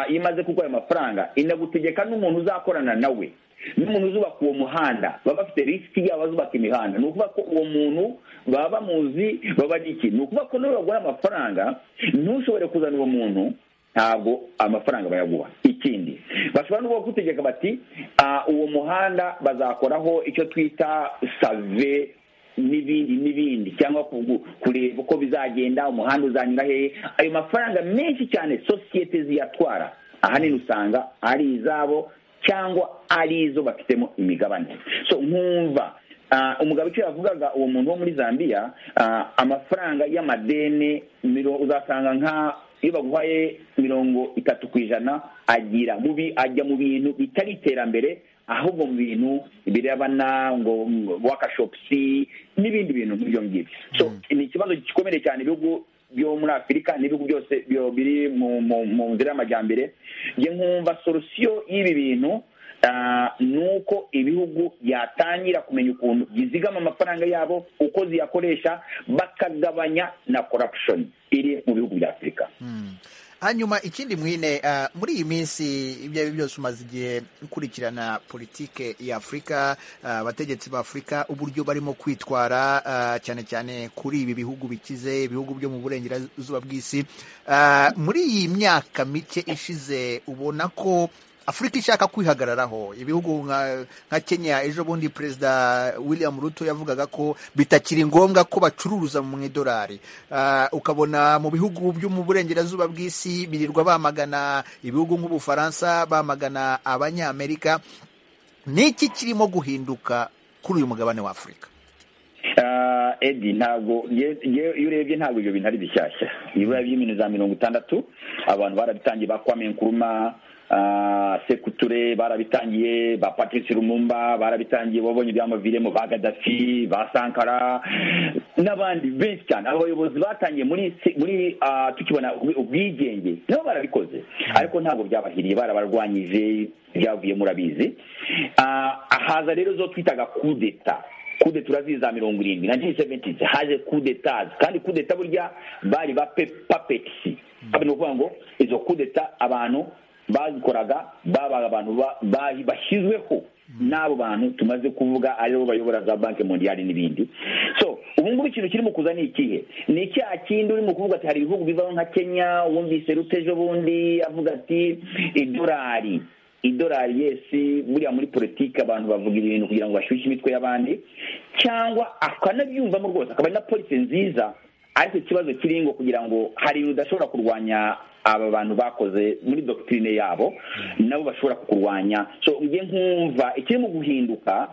iyo imaze kuko ayo mafaranga inagutegeka n'umuntu uzakorana nawe n'umuntu uzubaka uwo muhanda baba bafite risiki yabo bazubaka imihanda ni ukuvuga ko uwo muntu baba bamuzi baba ari iki ni ukuvuga ko niba baguha amafaranga ntushobore kuzana uwo muntu ntabwo amafaranga bayaguha ikindi bashobora no gutegeka bati uwo muhanda bazakoraho icyo twita save n'ibindi n'ibindi cyangwa kureba uko bizagenda umuhanda uzanyura hehe ayo mafaranga menshi cyane sosiyete ziyatwara ahanini usanga ari izabo cyangwa ari izo bafitemo imigabane so nkumva umugabo icyo yavugaga uwo muntu wo muri zambia amafaranga y'amadeni uzasanga nka iyo baguhaye mirongo itatu ku ijana agira mubi ajya mu bintu bitari iterambere ahubwo mu bintu birebana ngo wakashopusi n'ibindi bintu nk'ibyo ngibyo so ni ikibazo gikomeye cyane ibihugu byo muri afurika n'ibihugu byose biri mu nzira y'amajyambere njye nkumva solusiyo y'ibi bintu ni uko ibihugu byatangira kumenya ukuntu bizigama amafaranga yabo uko ziyakoresha bakagabanya na corruption iri mu bihugu bya afurika hanyuma ikindi mwine muri iyi minsi ibyo ari byo byose umaze igihe ukurikirana politike ya afurika abategetsi ba afurika uburyo barimo kwitwara cyane cyane kuri ibi bihugu bikize ibihugu byo mu burengerazuba bw'isi muri iyi myaka mike ishize ubona ko afurika ishaka kwihagararaho ibihugu nka kenya ejo bundi perezida william ruto yavugaga ko bitakiri ngombwa ko bacuruza mu idolari ukabona mu bihugu byo mu burengerazuba bw'isi birirwa bamagana ibihugu nk'ubufaransa bamagana abanyamerika niki kirimo guhinduka kuri uyu mugabane wa afurika edi ntabwo iyo urebye ntabwo ibyo bintu ari bishyashya ibura by'ibintu za mirongo itandatu abantu barabitangiye bakwame nkuruma sekuture barabitangiye ba patrice rumumba barabitangiye babonye ibyamuviremo ba gadafi ba sankara n'abandi benshi cyane abo bayobozi batangiye muri muri tukibona ubwigenge nabo barabikoze ariko ntabwo byabahiriye barabarwanyije byavuye murabizi haza rero zo twitaga kudeta kude turazizi za mirongo irindwi na jini seventizi haje kudetazi kandi kudeta burya bari ba papetisi ni ukuvuga ngo izo kudeta abantu bazikoraga babaga abantu bashyizweho n'abo bantu tumaze kuvuga aribo bayobora za banki mondiyari n'ibindi so ubu ngubu ikintu kirimo kuza ni ikihe ni icyaha kindi urimo kuvuga ati hari ibihugu bivaho nka kenya wumvise rutejo bundi avuga ati idolari idolari yesi buriya muri politiki abantu bavuga ibintu kugira ngo bashyushye imitwe y'abandi cyangwa akanabyumvamo rwose akaba ari na polisi nziza ariko ikibazo kiri ngo kugira ngo hari ibintu udashobora kurwanya aba bantu bakoze muri dogitirine yabo nabo bashobora kukurwanya so njye nkumva ikirimo guhinduka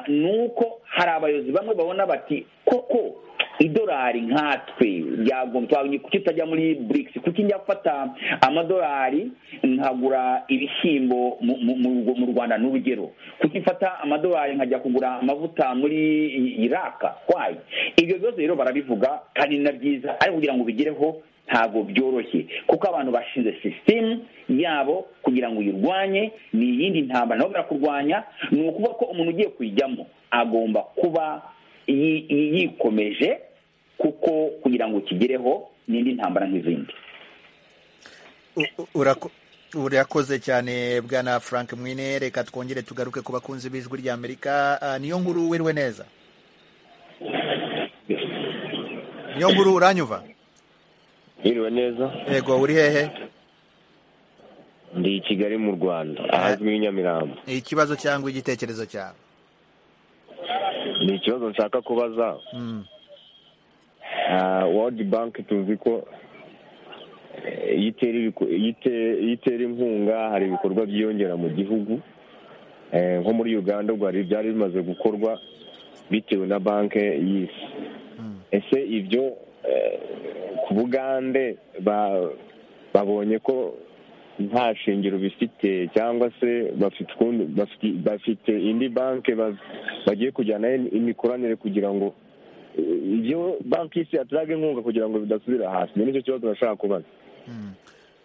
ni uko hari abayobozi bamwe babona bati koko idolari nkatwe yagombye twabonye kuki utajya muri burikisi kuki njya gufata amadolari nkagura ibishyimbo mu- mu- mu- mu rwanda ni urugero kuki mfata amadolari nkajya kugura amavuta muri iraka kwayi ibyo bibazo rero barabivuga kandi ni na byiza ariko kugira ngo ubigereho ntabwo byoroshye kuko abantu bashinze sisitemu yabo kugira ngo uyirwanye ni iyindi ntambara nabo barakurwanya ni ukuvuga ko umuntu ugiye kuyijyamo agomba kuba yi- yi- yikomeje kuko kugira ngo ukigereho ni indi ntambara nk'izindi U- urako- urakoze cyane bwana frank mwine reka twongere tugaruke ku bakunzi b'ijwi rya amerika Ah, niyo nkuru wiriwe neza niyo nkuru uranyumva Mwiriwe neza yego uri hehe ndi i Kigali mu Rwanda ahazwi nk'i Nyamirambo ikibazo cyangwa igitekerezo cyawe ni ikibazo nshaka kubaza Mm. Ah, World Bank tuzi ko eh, iyo itera ibiko- iyo ite- iyo itera inkunga hari ibikorwa byiyongera mu gihugu Eh, nko muri Uganda ubwo hari ibyari bimaze gukorwa bitewe na banki y'isi ese ibyo eh, ku bugande ba- babonye ko nta shingiro bifite cyangwa se bafite ukundi- bafite- bafite indi banki ba- bagiye kujyanaho imikoranire kugira ngo eh, ibyo banki y'isi yatanga inkunga kugira ngo bidasubira hasi ni nicyo kibazo nashaka kubaza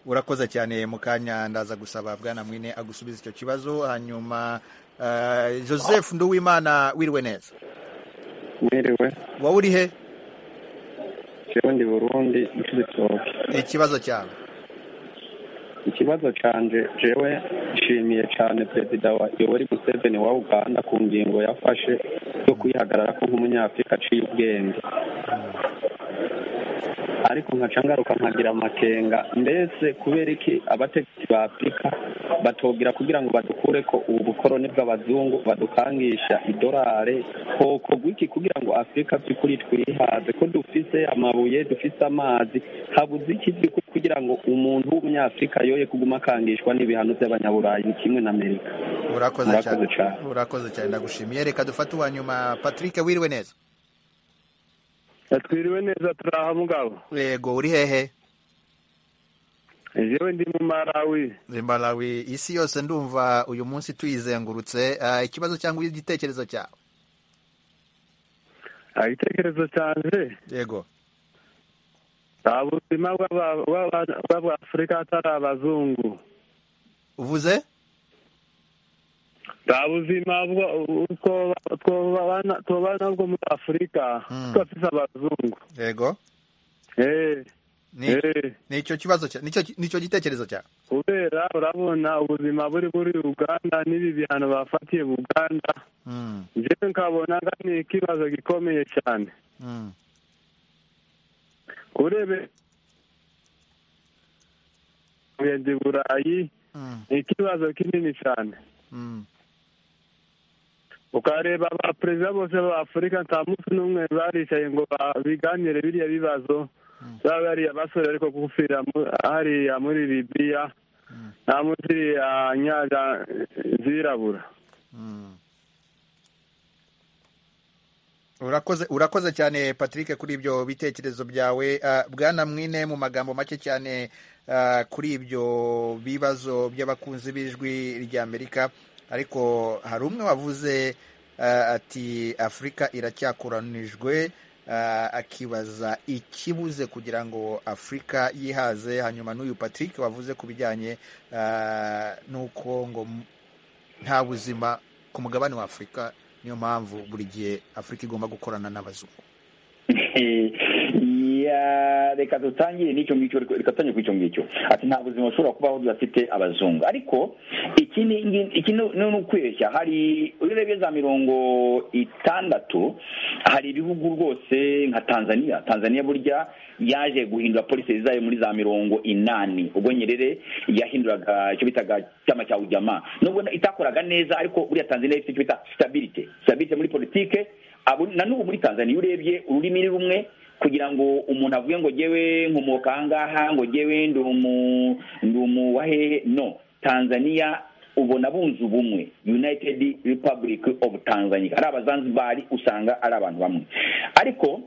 urakoze cyane mu kanya ndaza gusaba bwana mwine agusubiza icyo kibazo hanyuma eh, joseph nduwimana wiriwe neza mwiriwe wowe uri he jewe ndi burundi nshizitoke ikibazo cyawe ikibazo canje jewe nshimiye cane perezida wa yoweri museveni wa uganda ku ngingo yafashe yo kwihagarara ko nk'umunyafurika aciye ubwenge ariko nkaca ngaruka nkagira amakenga mbese kubera iki abategetsi ba afurika batubwira kugira ngo badukure ko ubu bukoroni bw'abazungu badukangisha idolare hoko gwiki kugira ngo afurika by'ukuri twihaze ko dufise amabuye dufise amazi habuze iki by'ukuri kugira ngo umuntu w'umunyafurika yoye kuguma akangishwa n'ibihano by'abanyaburayi ni kimwe na amerika urakoze cyane Murakoze cyane. urakoze cyane ndagushimiye reka dufate uwa nyuma patrick wiriwe neza twiriwe neza turi aha mugabo yego uri hehe jewe ndi mu malawi zimbarawi isi yose ndumva uyu munsi tuyizengurutse Ah, ikibazo cyangwa igitekerezo cyawe Ah, igitekerezo cyanjye yego nta buzima bw'aba- bw'aba- bw'abafurika atari abazungu uvuze nta buzima bwo- twoba- twobana- twobana bwo muri afurika tudafite abazungu yego Ni- nicyo kibazo cya- nicyo nicyo gitekerezo cyawe kubera urabona ubuzima buri muri uganda n'ibi bihano bafatiye uganda Mm, njyewe nkabona nga ni ikibazo gikomeye cyane mm. kurebe ngende i burayi ni ikibazo kinini cyane ukareba abaperezida bose ba afurika nta munsi n'umwe baricaye ngo ba- biganire biriya bibazo baba bariya basore ariko gupfira mu- hariya muri libiya nta munsi iriya nyanja zirabura urakoze urakoze cyane patrick kuri ibyo bitekerezo byawe Ah, bwana mwine mu magambo make cyane ah, kuri ibyo bibazo by'abakunzi b'ijwi ry'amerika ariko hari umwe wavuze ah, ati afurika iracyakoranijwe ah, akibaza ikibuze kugira ngo afurika yihaze hanyuma n'uyu patrick wavuze ku bijyanye ah, n'uko ngo m- nta buzima ku mugabane wa afurika niyo mpamvu buri gihe afurika igomba gukorana n'abazungu Ya, reka dutangire n'icyo ngicyo reka dutangire kuri icyo ngicyo ati nta buzima bushobora kubaho budafite abazungu ariko iki ni ingi- iki ni ni ukwibeshya hari iyo urebye za mirongo itandatu hari ibihugu rwose nka tanzania tanzania burya yaje guhindura polisi zayo muri za mirongo inani ubwo nyerere yahinduraga icyo bitaga cyama cya ujama nubwo itakoraga neza ariko buriya tanzania ifite icyo bita stabilite stabilite muri politike Abo- na n'ubu muri tanzania iyo urebye ururimi ni rumwe kugira ngo umuntu avuge ngo jyewe nkomoka ahangaha ngo jyewe ndi umu- ndi umu wa hehe no tanzania ubona bunze ubumwe united republic of tanzania ari abazanzibari usanga ari abantu bamwe ariko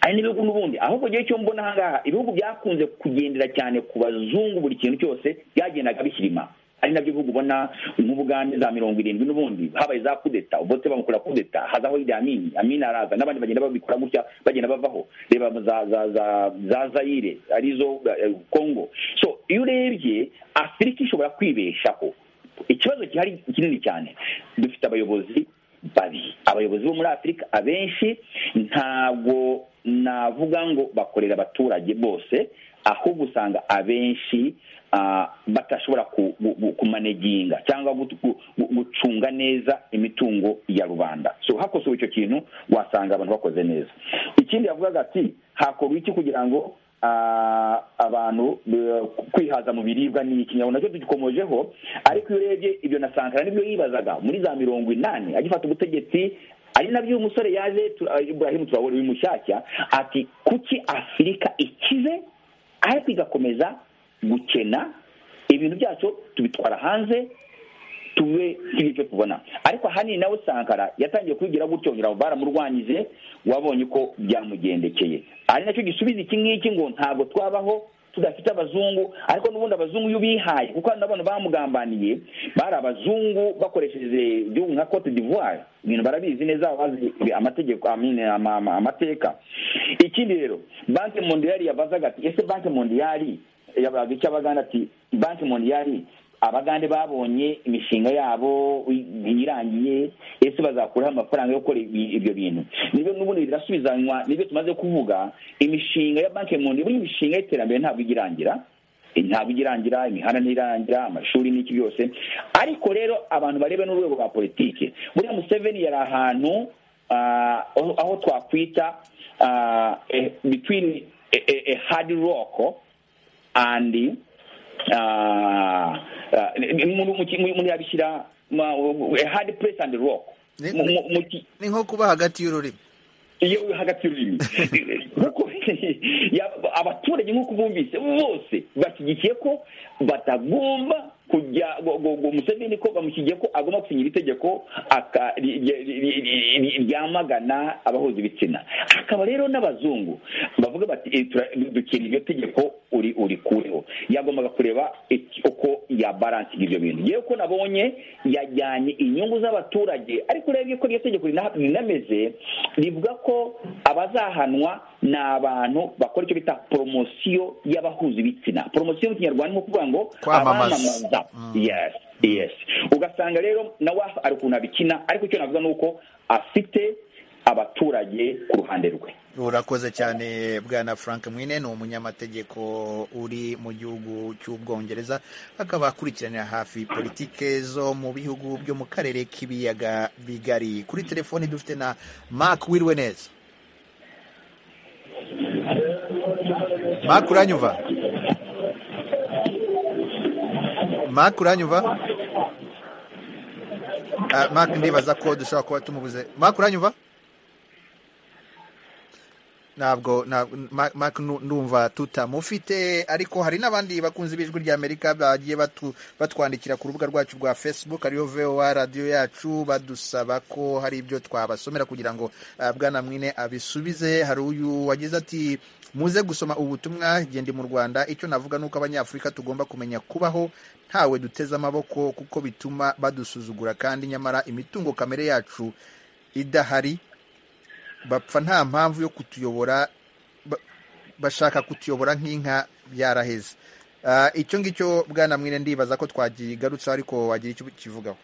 hari n'ibihugu n'ubundi ahubwo igihe cyo mbona ahangaha ibihugu byakunze kugendera cyane ku bazungu buri kintu cyose byagendaga bishyirima ari nabyo bihugu ubona nk'ubugande za mirongo irindwi n'ubundi habaye za kudeta ubote bamukora kudeta hazaho iri amini amini araza n'abandi bagenda babikora gutya bagenda bavaho reba za za za za zayire arizo eh, kongo so iyo urebye afurika ishobora kwibeshaho ikibazo gihari kinini cyane dufite abayobozi babi abayobozi bo muri afurika abenshi ntabwo navuga ngo bakorera abaturage bose ahubwo usanga abenshi ah, batashobora ku- ku- ku- kumaneginga cyangwa gut- gu- gu- gucunga neza imitungo ya rubanda so hakosowe icyo kintu wasanga abantu bakoze neza ikindi yavugaga ati hakorwa iki kugira ngo ah, abantu eh, kwihaza mu biribwa ni iki nyabona nacyo tugikomojeho ariko iyo urebye ibyo na sankara nibyo yibazaga muri za mirongo inani agifata ubutegetsi ari nabyo uyu musore yaje tura- Ibrahim turabona bimushyashya ati kuki afurika ikize ariko igakomeza gukena ibintu byacu tubitwara hanze tube nk'ibyo tubona ariko ahanini nawe sankara yatangiye kubigira gutyo ngira ngo baramurwanyije wabonye ko byamugendekeye ari nacyo gisubiza iki ngiki ngo ntabwo twabaho tudafite abazungu ariko n'ubundi abazungu iyo bihaye kuko hano nabona bamugambaniye bari abazungu bakoresheje igihugu nka cote d'ivoire ibintu barabizi neza bazi amategeko amine ama- ama- amateka ikindi rero banki mondiyari yabazaga ati ese banki mondiyari yabaga icyo abagana ati banki mondiyari abagande babonye imishinga yabo irangiye ese bazakuraho amafaranga yo gukora ibi- ibyo bintu nibyo n'ubundi birasubizanywa nibyo tumaze kuvuga imishinga ya banki mundi buri mishinga y'iterambere ntabwo ijya irangira ntabwo ijya irangira imihanda ntirangira amashuri n'iki byose ariko rero abantu barebe n'urwego rwa politiki buriya museveni yari ahantu ah, aho aho twakwita ah, eh, between a- a- a hard rock andi umuntu yabishyira hadi puresi andi rock Mu- mu- mu ki- ni nko kuba hagati y'ururimi iyo uri hagati y'ururimi kuko ya- abaturage nk'uko bumvise bose bashyigikiye ko batagomba kujya ngo- ngo ngo museveni ko bamushyigiye ko agomba gusinyira itegeko aka- ri- ri- ri- ri- ri- ryamagana abahuza ibitsina hakaba rero n'abazungu bavuga bati "Eh, tura- dukina iryo tegeko uri urikureho yagombaga kureba iki- uko yabaransinga ibyo bintu yewe ko nabonye yajyanye inyungu z'abaturage ariko urebye ko iryo tegeko rina- rinameze rivuga ko abazahanwa ni abantu bakora icyo bita poromosiyo y'abahuza ibitsina poromosiyo mu kinyarwanda ni ukuvuga ngo Kwamamaza. abamamaza yes yes ugasanga rero nawe ari ukuntu abikina ariko icyo navuga ni uko afite abaturage ku ruhande rwe urakoze cyane bwana frank mwine ni umunyamategeko uri mu gihugu cy'ubwongereza akaba akurikiranira hafi politike zo mu bihugu byo mu karere k'ibiyaga bigari kuri telefoni dufite na mark wiriwe neza mark uranyumva mark uranyumva Ah, mark ndibaza ko dushobora kuba tumubuze mark uranyumva ntabwo ntabwo Ma- Mark nu- ndumva tutamufite ariko hari n'abandi bakunze b'ijwi ry'amerika bagiye batu- batwandikira ku rubuga rwacu rwa facebook ariyo voa radiyo yacu badusaba ko hari ibyo twabasomera kugira ngo ah, bwana mwine abisubize hari uyu wagize ati muze gusoma ubutumwa gende mu rwanda icyo navuga ni uko abanyafurika tugomba kumenya kubaho ntawe duteze amaboko kuko bituma badusuzugura kandi nyamara imitungo kamere yacu idahari bapfa nta mpamvu yo kutuyobora ba- bashaka kutuyobora nk'inka byaraheze Ah, icyo ngicyo bwana mwine ndibaza ko twakigarutseho ariko wagira icyo ukivugaho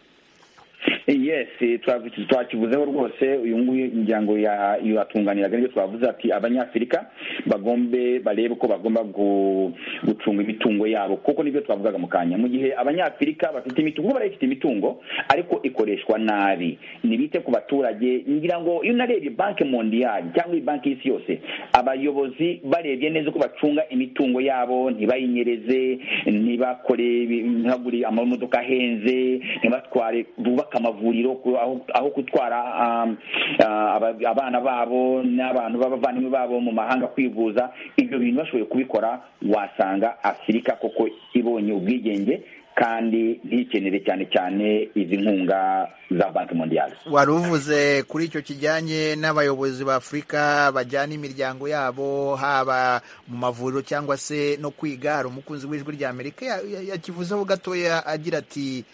yes eh, twavu- twakivuzeho rwose uyu nguyu ngira ngo ya- yatunganiraga nibyo twavuze ati abanyafurika bagombe barebe ko bagomba gu- gucunga imitungo yabo kuko nibyo twavugaga mu kanya mu gihe abanyafurika bafite imitungo kuko barayifite imitungo ariko ikoreshwa nabi nibite ku baturage ngira ngo iyo unarebye banki mondiyali cyangwa iyi banki y'isi yose abayobozi barebye neza uko bacunga imitungo yabo ntibayinyereze ntibakore ibi- ntibagure amamodoka ahenze ntibatware bubake amavuriro ku- aho aho gutwara um, ah, aba- abana babo n'abantu b'abavandimwe babo mu mahanga kwivuza ibyo bintu bashoboye kubikora wasanga afurika koko ibonye ubwigenge kandi ntikenere cyane cyane izi nkunga za banki mondiyali wari uvuze kuri icyo kijyanye n'abayobozi ba afurika bajyana imiryango yabo haba mu mavuriro cyangwa se no kwiga hari umukunzi w'ijwi rya amerika yakivuzeho gatoya agira ati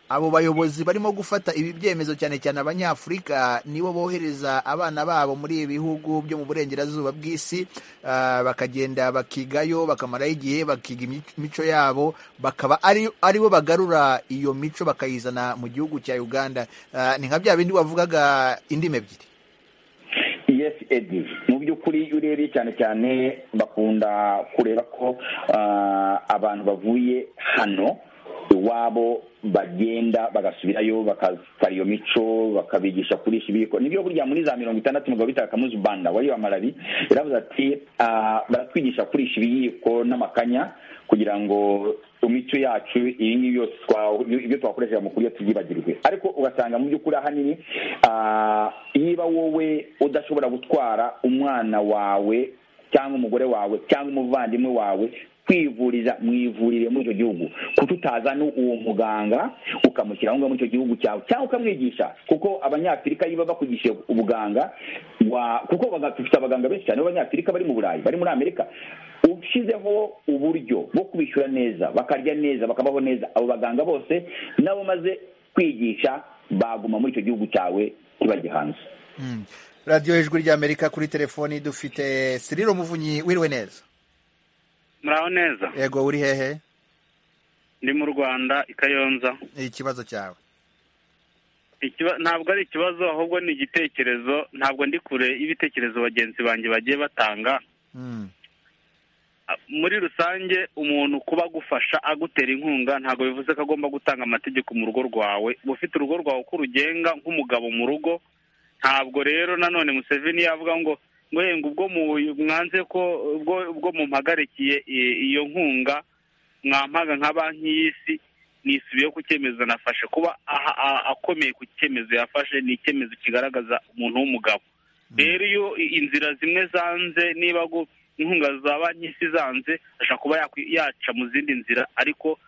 abo bayobozi barimo gufata ibi byemezo cyane cyane abanyafurika nibo bohereza abana babo muri ibi bihugu byo mu burengerazuba bw'isi bakagenda bakigayo bakamaraho igihe bakiga imico yabo bakaba ari bo bagarura iyo mico bakayizana mu gihugu cya uganda ni nka bya bindi wavugaga indimi ebyiri yesi edi mu by'ukuri iyo urebye cyane cyane bakunda kureba ko abantu bavuye hano iwabo bagenda bagasubirayo bakasara iyo mico bakabigisha kurisha ibiko nibyo burya muri za mirongo itandatu mugabo bita kamuzi banda wari wa malari yaravuze ati baratwigisha kurisha ibiyiko n'amakanya kugira ngo imico yacu iyi ngiyi yose ibyo twakoresheje mu kurya tubyibagirwe ariko ugasanga mu by'ukuri ahanini niba wowe udashobora gutwara umwana wawe cyangwa umugore wawe cyangwa umuvandimwe wawe kwivuriza mu ivuriro muri icyo gihugu kututazana uwo muganga ukamushyira aho ngaho muri icyo gihugu cyawe cyangwa ukamwigisha kuko abanyafurika iyo baba bakwigisha ubuganga kuko dufite abaganga benshi cyane b'abanyafurika bari mu burayi bari muri amerika ushyizeho uburyo bwo kubishyura neza bakarya neza bakabaho neza abo baganga bose nabo maze kwigisha baguma muri icyo gihugu cyawe kibajya hanze radiyo ijwi rya amerika kuri telefoni dufite siriro muvunyi wiriwe neza muraho neza yego uri hehe ndi mu rwanda i kayonza ikibazo cyawe ntabwo ari ikibazo ahubwo ni igitekerezo ntabwo ndi kure y'ibitekerezo bagenzi banjye bagiye batanga muri rusange umuntu kuba agufasha agutera inkunga ntabwo bivuze ko agomba gutanga amategeko mu rugo rwawe uba ufite urugo rwawe uko urugenga nk'umugabo mu rugo ntabwo rero nanone museveni yavuga ngo ngo ubwo mwanze ko ubwo mumpagarikiye iyo nkunga mwampaga nka banki y'isi nisubiyeho ku cyemezo nafashe kuba akomeye ku cyemezo yafashe ni icyemezo kigaragaza umuntu w'umugabo rero iyo inzira zimwe zanze niba inkunga za banki y'isi zanze ashobora kuba yaca mu zindi nzira ariko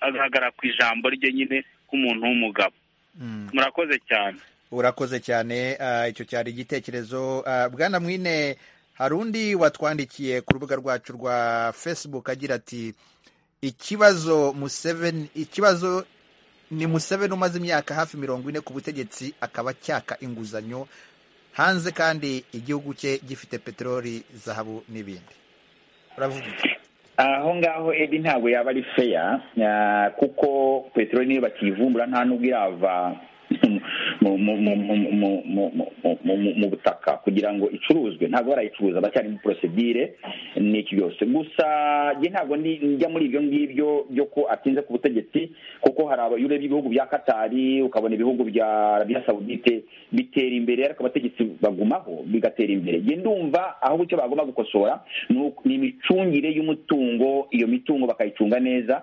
agahagarara ku ijambo rye nyine nk'umuntu w'umugabo murakoze cyane urakoze cyane icyo cyari igitekerezo bwana mwine hari undi watwandikiye ku rubuga rwacu rwa facebook agira ati ikibazo museveni ikibazo ni museveni umaze imyaka hafi mirongo ine ku butegetsi akaba acyaka inguzanyo hanze kandi igihugu cye gifite peteroli zahabu n'ibindi uravuga iki aho ngaho edi ntabwo yaba ari feya kuko peteroli niyo bakivumbura nta n'ubwo irava mu butaka kugira ngo icuruzwe ntabwo barayicuruza bacyari muri porosedire n'iki byose gusa njye ntabwo njya muri ibyo ngibyo byo ko atinze ku butegetsi kuko hari abayure b'ibihugu bya katari ukabona ibihugu bya arabiya sawudite bitera imbere ariko abategetsi bagumaho bigatera imbere njye ndumva ahubwo icyo bagomba gukosora ni imicungire y'umutungo iyo mitungo bakayicunga neza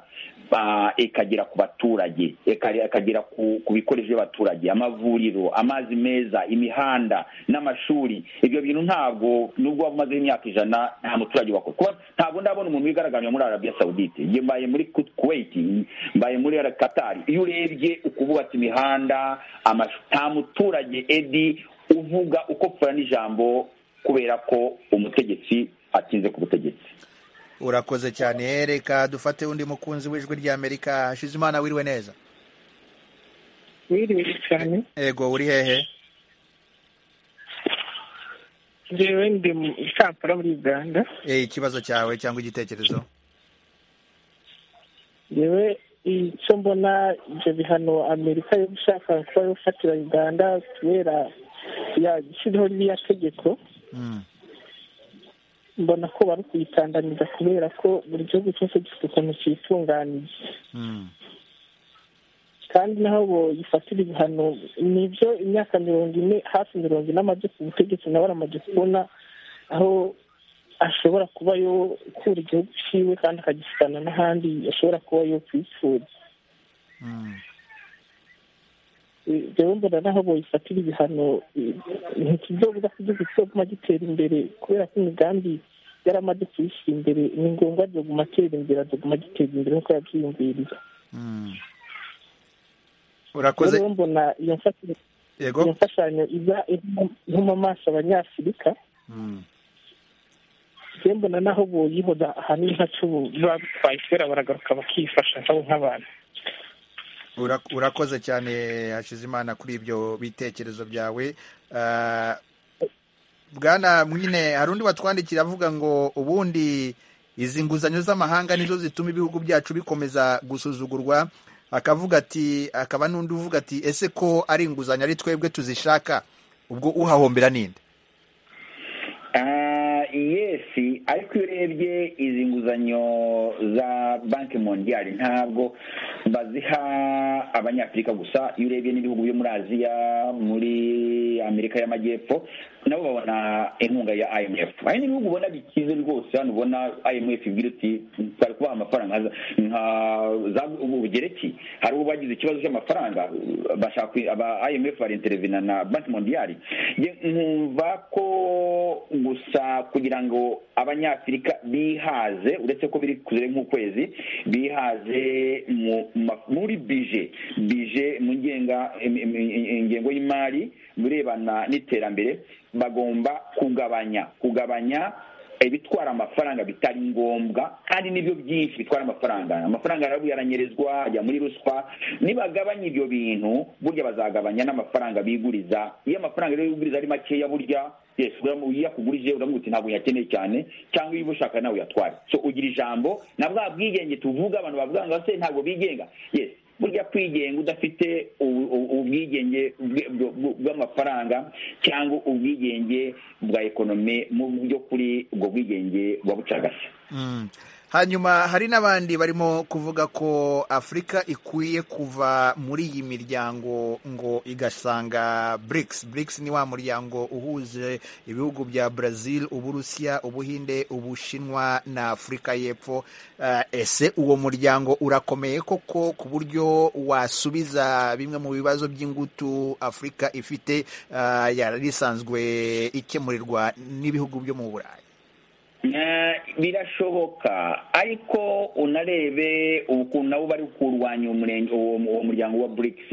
ikagera ku baturage ikagera ku bikoresho by'abaturage amavuriro amazi meza imihanda n'amashuri ibyo bintu ntabwo nubwo waba umazeho imyaka ijana nta muturage wakora kuba ntabwo ndabona umuntu wigaragambya muri arabiya sawudite njye mbaye muri kuwait mbaye muri katari iyo urebye ukububatse imihanda nta muturage edi uvuga uko pfura n'ijambo kubera ko umutegetsi atinze ku butegetsi urakoze cyane reka dufate undi mukunzi w'ijwi ry'amerika Shizimana wiriwe neza wiriwe cyane ego uri hehe njyewe ndi mu kampala muri uganda ikibazo cyawe cyangwa igitekerezo njyewe icyo mbona ibyo bihano amerika yo gushaka kuba gufatira uganda kubera yashyiriho ririya tegeko mbona ko bari kuyitandamiza kubera ko buri gihugu cyose gifite ukuntu cyitunganiye kandi naho boyifatira ibihano nibyo imyaka mirongo ine hafi mirongo ine amaze ku butegetsi nawe aramaze kubona aho ashobora kuba yokura igihugu cyiwe kandi akagisana n'ahandi ashobora kuba yo kwipfuza rero mbona naho boyifatira ibihano ntikizobuza kugira igihugu cyo gitera imbere kubera ko imigambi yari amaze kuyishyira imbere ni ngombwa azaguma atera imbere azaguma agiteza imbere nk'uko yabyiyumviriye urakoze rero mbona iyo mfashanyo yego iyo mfashanyo iba iri mu maso abanyafurika Mm. rero mbona naho boyihoza ahanini nka cubu batwaye kubera baragaruka bakifasha nabo nk'abantu Ura- urakoze cyane Hakizimana kuri ibyo bitekerezo byawe Ah, bwana mwine hari undi watwandikira avuga ngo ubundi izi nguzanyo z'amahanga nizo zituma ibihugu byacu bikomeza gusuzugurwa akavuga ati akaba n'undi uvuga ati ese ko ari inguzanyo ari twebwe tuzishaka ubwo uhahombera ninde Ah, yesi ariko iyo urebye izi nguzanyo za banki mondiyari ntabwo baziha abanyafurika gusa iyo urebye n'ibihugu byo muri aziya muri amerika y'amajyepfo nabo babona inkunga ya imf hari n'ibihugu ubona bikize rwose hano ubona imf ibwira uti twari kubaha amafaranga nka za- nka za- ubu bugereki hari ubu bagize ikibazo cy'amafaranga bashaka kwi- aba imf barinterevina na banki mondiyari Njye nkumva ko gusa kugira ngo abanyafurika bihaze uretse ko biri kure nk'ukwezi bihaze mu- ma- muri bije bije mu ngenga im- im- im- ingengo y'imari mu birebana n'iterambere bagomba kugabanya kugabanya ibitwara amafaranga bitari ngombwa kandi n'ibyo byinshi bitwara amafaranga amafaranga arabu yaranyerezwa ajya muri ruswa nibagabanya ibyo bintu burya bazagabanya n'amafaranga biguriza iyo amafaranga rero biguriza ari makeya burya yes uramu- iyo akugurije uramuha uti ntabwo uyakeneye cyane cyangwa iyo ushaka nawe uyatware so ugira ijambo na bwa bwigenge tuvuga abantu bavuga ngo se ntabwo bigenga yes burya kwigenga udafite ubu- ubu- ubwigenge bwe- bw- bw- bw'amafaranga cyangwa ubwigenge bwa ekonomi mu by'ukuri ubwo bwigenge buba bucagase Mm. hanyuma hari n'abandi barimo kuvuga ko afurika ikwiye kuva muri iyi miryango ngo igasanga brics brics ni wa muryango uhuje ibihugu bya brazil uburusiya ubuhinde ubushinwa na afurika y'epfo Eh, ese uwo muryango urakomeye koko ku buryo wasubiza bimwe mu bibazo by'ingutu afurika ifite eh, yari isanzwe ikemurirwa n'ibihugu byo mu burayi Eh, birashoboka ariko unarebe ukuntu nabo bari kurwanya umurenge- uwo uwo muryango wa brics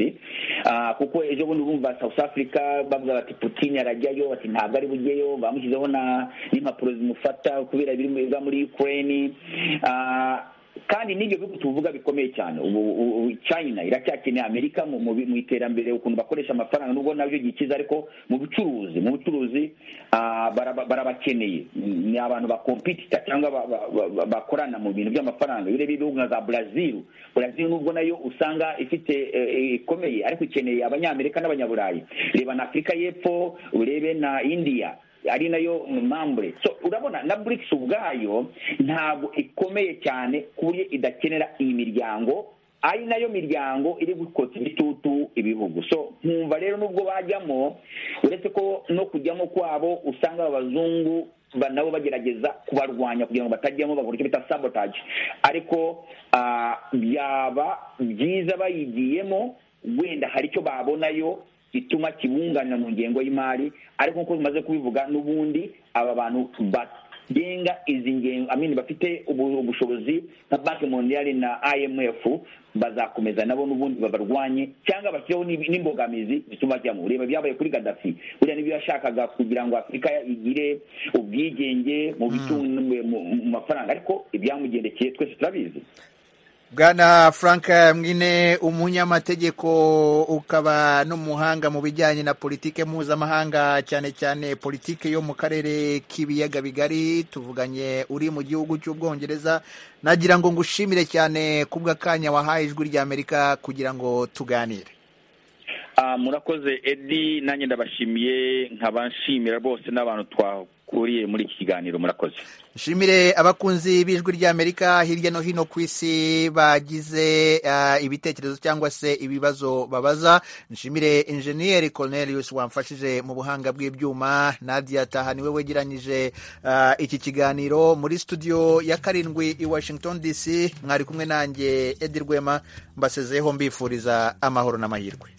Ah, kuko ejo bundi urumva south africa bavuga bati putin arajyayo bati ntabwo ari bujyeyo bamushyizeho na- n'impapuro zimufata kubera ibiri mu- biba muri ukraine Ah, kandi n'ibyo bihugu tuvuga bikomeye cyane ubu ubu- ubu china iracyakeneye amerika mu mu- mu iterambere ukuntu bakoresha amafaranga nubwo nabyo gikiza ariko mu bucuruzi mu bucuruzi ah, baraba- barabakeneye ni abantu bakompitita cyangwa ba- ba- ba- bakorana mu bintu by'amafaranga iyo urebye ibihugu nka za brazil brazil nubwo nayo usanga ifite eh, eh, ikomeye ariko ikeneye abanyamerika n'abanyaburayi reba na afurika y'epfo urebe na india ari nayo mambure so urabona na brics ubwayo ntabwo ikomeye cyane ku buryo idakenera iyi miryango ari nayo miryango iri gukotsa ibitutu ibihugu so nkumva rero nubwo bajyamo uretse ko no kujyamo kwabo usanga abazungu ba- nabo bagerageza kubarwanya kugira ngo batajyamo bakora icyo bita sabotage ariko ah, byaba byiza bayigiyemo wenda hari icyo babonayo gituma kibunganira mu ngengo y'imari ariko nk'uko bimaze kubivuga n'ubundi aba bantu bagenga izi ngengo amini bafite ubu- ubushobozi nka banki mondiyari na imf bazakomeza nabo n'ubundi babarwanye cyangwa bashyireho n'ib- n'imbogamizi zituma bajyamo ureba byabaye kuri gaddafi buriya nibyo yashakaga kugira ngo afurika igire ubwigenge mu bitunga mu mu mafaranga ariko ibyamugendekeye twese turabizi bwana frank mwine umunyamategeko ukaba n'umuhanga mu bijyanye na politike mpuzamahanga cyane cyane politike yo mu karere k'ibiyaga bigari tuvuganye uri mu gihugu cy'ubwongereza nagira ngo ngushimire cyane kubw'akanya wahaye ijwi ry'amerika kugira ngo tuganire Ah, murakoze edi nanjye ndabashimiye nkabanshimira bose n'abantu twakuriye muri iki kiganiro murakoze nshimire abakunzi b'ijwi ry'amerika hirya no hino ku isi bagize ah, ibitekerezo cyangwa se ibibazo babaza nshimire injeniyeri cornelius wamfashije mu buhanga bw'ibyuma nadia taha niwe wegeranyije ah, iki kiganiro muri studio ya karindwi i washington dc mwari kumwe nanjye edi rwema mbasezeho mbifuriza amahoro n'amahirwe